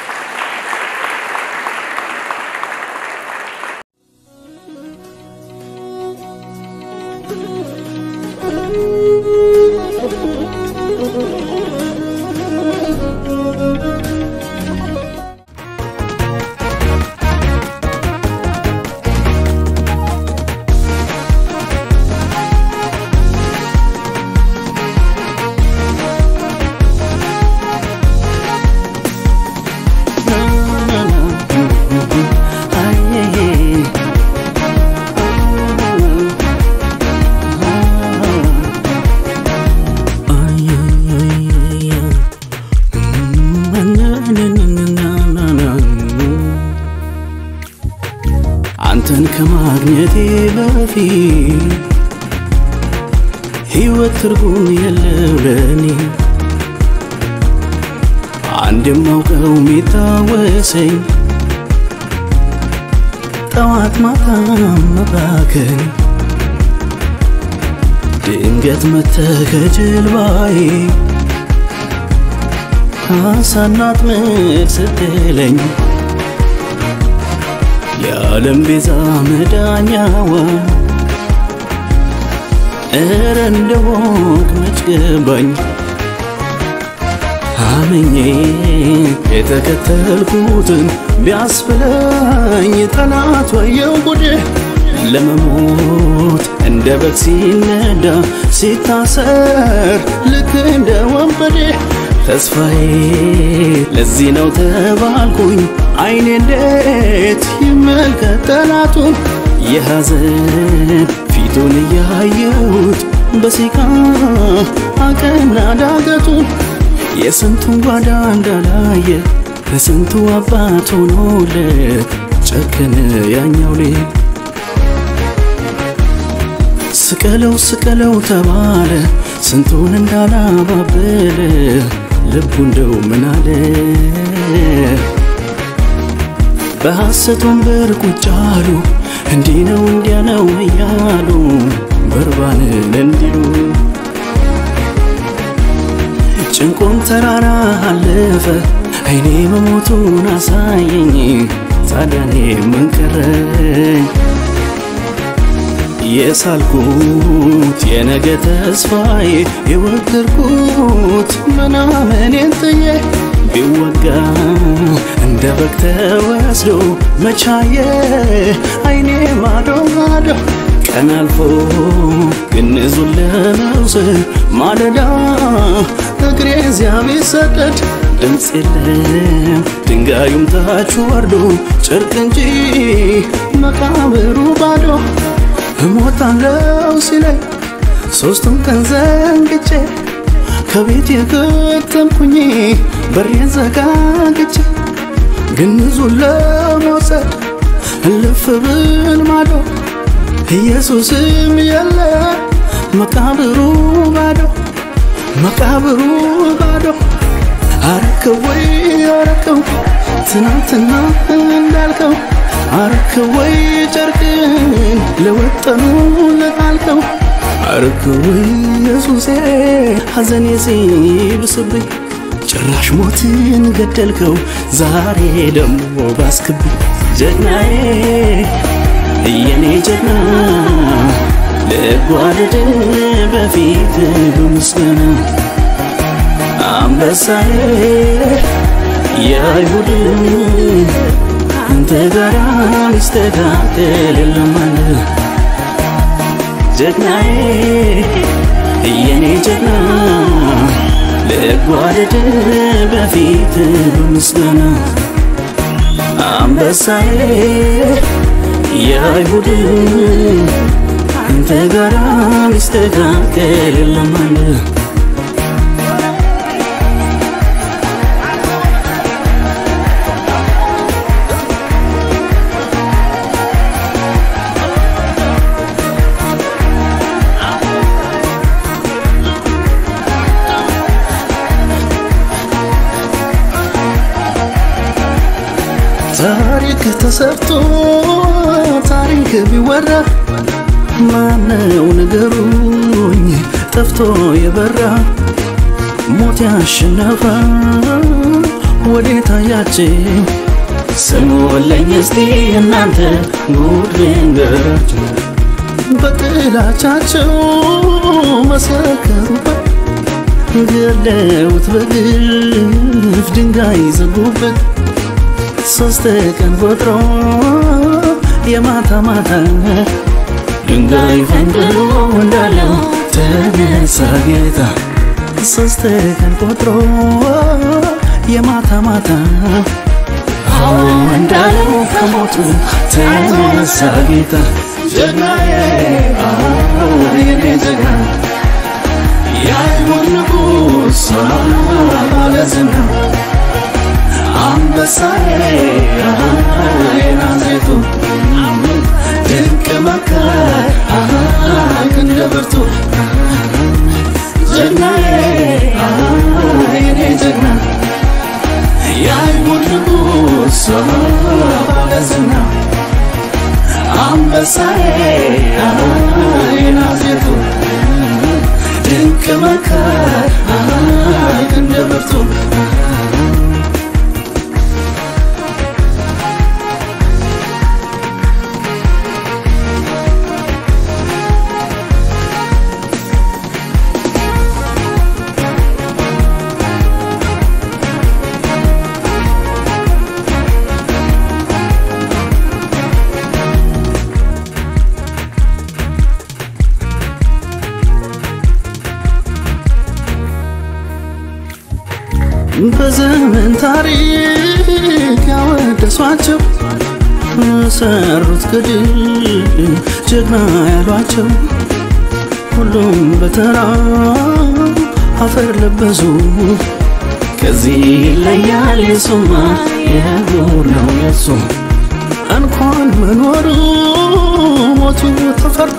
አንተን ከማግኘቴ በፊት ሕይወት ትርጉም የለው ለኔ አንድ የማውቀው የሚታወሰኝ ጠዋት ማታ መባከን ድንገት መተህ ከጀልባዬ አሳና አጥምድ ስትለኝ የዓለም ቤዛ መዳኛዋ እረ እንደሆንክ መች ገባኝ አምኜ የተከተልኩትን ቢያስብለኝ ጠላት ወየው ጉድ ለመሞት እንደ በግ ሲነዳ ሲታሰር ልክ እንደ ወንበዴ ተስፋዬ ለዚህ ነው ተባልኩኝ አይኔ እንዴት ይመልከት ጠላቱን የሐዘን ፊቱን እያየሁት በሲቃ አቀና ዳገቱን የስንቱን ጓዳ እንዳላየ ለስንቱ አባት ሆኖለት ጨከነ ያኛው ልጅ ስቀለው ስቀለው ተባለ ስንቱን እንዳላባበለ ልቡ እንደው ምን አለ በሐሰት ወንበር ቁጭ አሉ እንዲህ ነው እንዲያ ነው እያሉ በርባንን እንዲሉ ጭንቁን ተራራ አለፈ አይኔ መሞቱን አሳየኝ ታዲያኔ ምን ቀረኝ የሳልኩት የነገ ተስፋዬ የወደድኩት ምናምኔን ጥዬ ቢወጋ እንደ በግ ተወስዶ መቻየ አይኔ ማዶ ማዶ ቀን አልፎ ግንዙን ለመውሰድ ማለዳ እግሬ እዚያ ቢሰደድ ድምፅ የለም ድንጋዩም ታች ወርዶ ጨርቅ እንጂ መቃብሩ ባዶ እሞታለው ሲለኝ ሶስቱም ቀን ዘንግቼ ከቤት የከተምኩኝ በሬን ዘጋግቼ ግንዙን ለመውሰድ እልፍ ብል ማዶ ኢየሱስም የለ መቃብሩ ባዶ መቃብሩ ባዶ አረከው ወይ አረከው ትናንትና እንዳልከው አረከው ወይ ጨርቅን ለወጠኑ ለጣልከው አረከው ወይ ኢየሱሴ ሐዘኔ ሲብስብኝ ጭራሽ ሞትን ገደልከው ዛሬ ደግሞ ባስክብኝ ጀግናዬ የኔ ጀግና ልጓደድ በፊት በምስጋና አንበሳዬ የአይሁድ አንተ ጋራ ሚስተካከል የለማለ ጀግናዬ የኔ ጀግና ልጓደድ በፊት በምስጋና አንበሳዬ የአይሁድ አንተ ጋራ ሚስተካከል የለማለ ታሪክ ተሰርቶ ታሪክ ቢወራ ማነው ንገሩኝ ጠፍቶ የበራ ሞት ያሸነፈ ወዴት አያችሁ ስሙልኝ እስቲ እናንተ ጉድ ልንገራችሁ በጥላቻቸው መሰከሩበት ገለውት በግፍ ድንጋይ ዘጉበት ሶስት ቀን ቆጥሮ የማታ ማታ ድንጋይ ፈንቅሎ እንዳለው ተነሳ ጌታ ሶስት ቀን ቆጥሮ የማታ ማታ አዎ እንዳለው ከሞቱ ተነሳ ጌታ ጀግናዬ አዎ የኔ ጀግና የአይሁድ ንጉሥ ባለዝና አንበሳዬ የናዝሬቱ ድንቅ መካር ክንደ ብርቱ ጀግናዬ የኔ ጀግና የአይሁድ ንጉሥ ባለዝና አንበሳዬ የናዝሬቱ ድንቅ መካር ክንደ ብርቱ በዘመን ታሪክ ያወደሷቸው ሰሩት ገድል ጀግና ያሏቸው ሁሉም በተራ አፈር ለበሱ። ከዚህ ይለያል የሱማ የጉር ነው የሱ እንኳን መኖሩ ሞቱ ተፈርቶ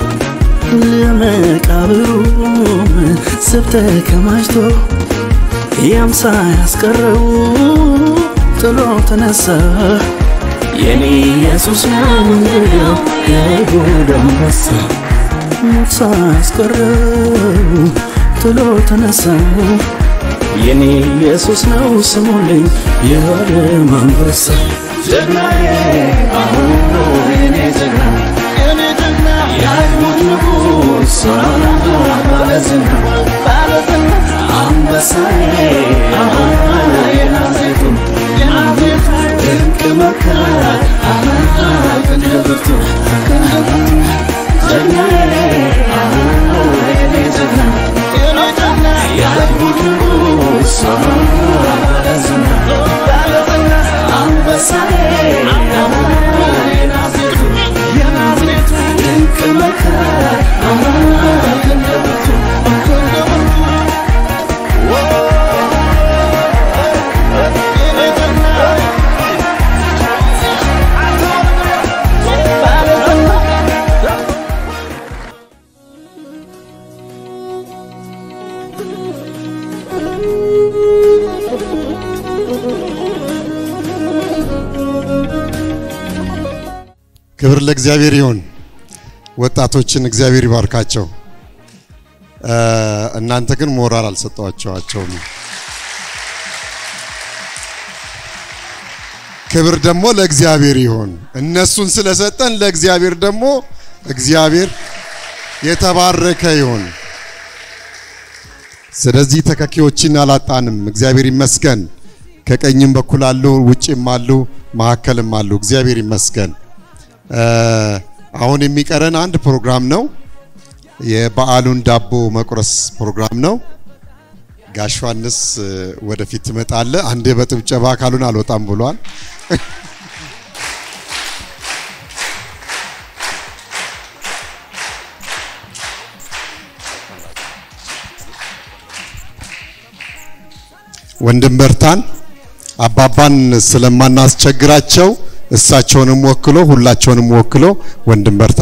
ለመቃብሩ ስብ ተከማችቶ ያምሳ ያስቀረው ጥሎ ተነሳ የኔ ኢየሱስ ነው እንግዲያው የይሁዳ አንበሳ ሞት ሳያስቀረው ጥሎ ተነሳ የኔ ኢየሱስ ነው ስሙልኝ የዓለም አንበሳ ጀግናዬ አሁን ነው የኔ ጀግና የኔ ጀግና የአይሁድ ንጉሥ ባለዝና ባለዝና አንበሳዬ አሁን የናዝሬቱ የናዝሬቱ ድንቅ መካር ክንደ ብርቱ ክንደ ብርቱ ጀግናዬ አሁን ነው የኔ ጀግና የኔ ጀግና የአይሁድ ንጉሥ ባለዝና ባለዝና አንበሳዬ አሁን የናዝሬቱ የናዝሬቱ ድንቅ መካር ክንደ ብርቱ ክንደ ብርቱ ክብር ለእግዚአብሔር ይሁን። ወጣቶችን እግዚአብሔር ይባርካቸው። እ፣ እናንተ ግን ሞራል አልሰጠዋቸዋቸውም። ክብር ደግሞ ለእግዚአብሔር ይሁን። እነሱን ስለሰጠን ለእግዚአብሔር ደግሞ እግዚአብሔር የተባረከ ይሁን። ስለዚህ ተከኪዎችን አላጣንም። እግዚአብሔር ይመስገን። ከቀኝም በኩል አሉ፣ ውጭም አሉ፣ መካከልም አሉ። እግዚአብሔር ይመስገን። እ፣ አሁን የሚቀረን አንድ ፕሮግራም ነው። የበዓሉን ዳቦ መቁረስ ፕሮግራም ነው። ጋሽ ዮሐንስ እ፣ ወደፊት ትመጣለ። አንዴ በጥብጨባ ካሉን አልወጣም ብሏል። ወንድም በርታን አባባን ስለማናስቸግራቸው እሳቸውንም ወክሎ ሁላቸውንም ወክሎ ወንድም በርታ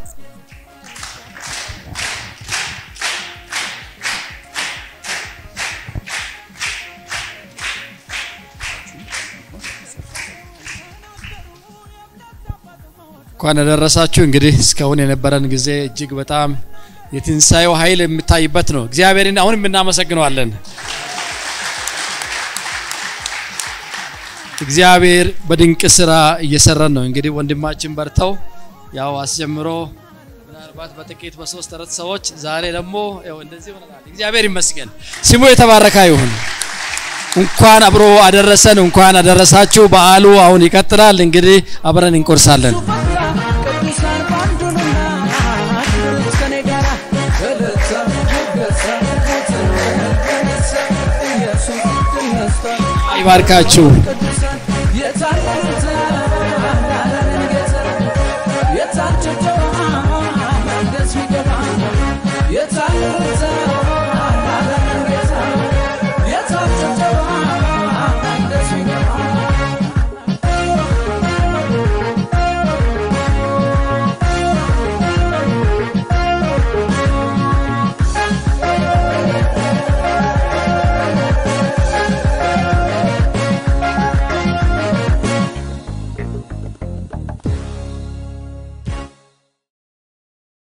እንኳን ያደረሳችሁ። እንግዲህ እስካሁን የነበረን ጊዜ እጅግ በጣም የትንሣኤው ኃይል የሚታይበት ነው። እግዚአብሔርን አሁንም እናመሰግነዋለን። እግዚአብሔር በድንቅ ስራ እየሰራን ነው። እንግዲህ ወንድማችን በርተው ያው አስጀምሮ ምናልባት በጥቂት በሶስት አራት ሰዎች ዛሬ ደግሞ ያው እንደዚህ ሆነናል። እግዚአብሔር ይመስገን፣ ስሙ የተባረከ ይሁን። እንኳን አብሮ አደረሰን፣ እንኳን አደረሳችሁ። በዓሉ አሁን ይቀጥላል። እንግዲህ አብረን እንቆርሳለን። ይባርካችሁ።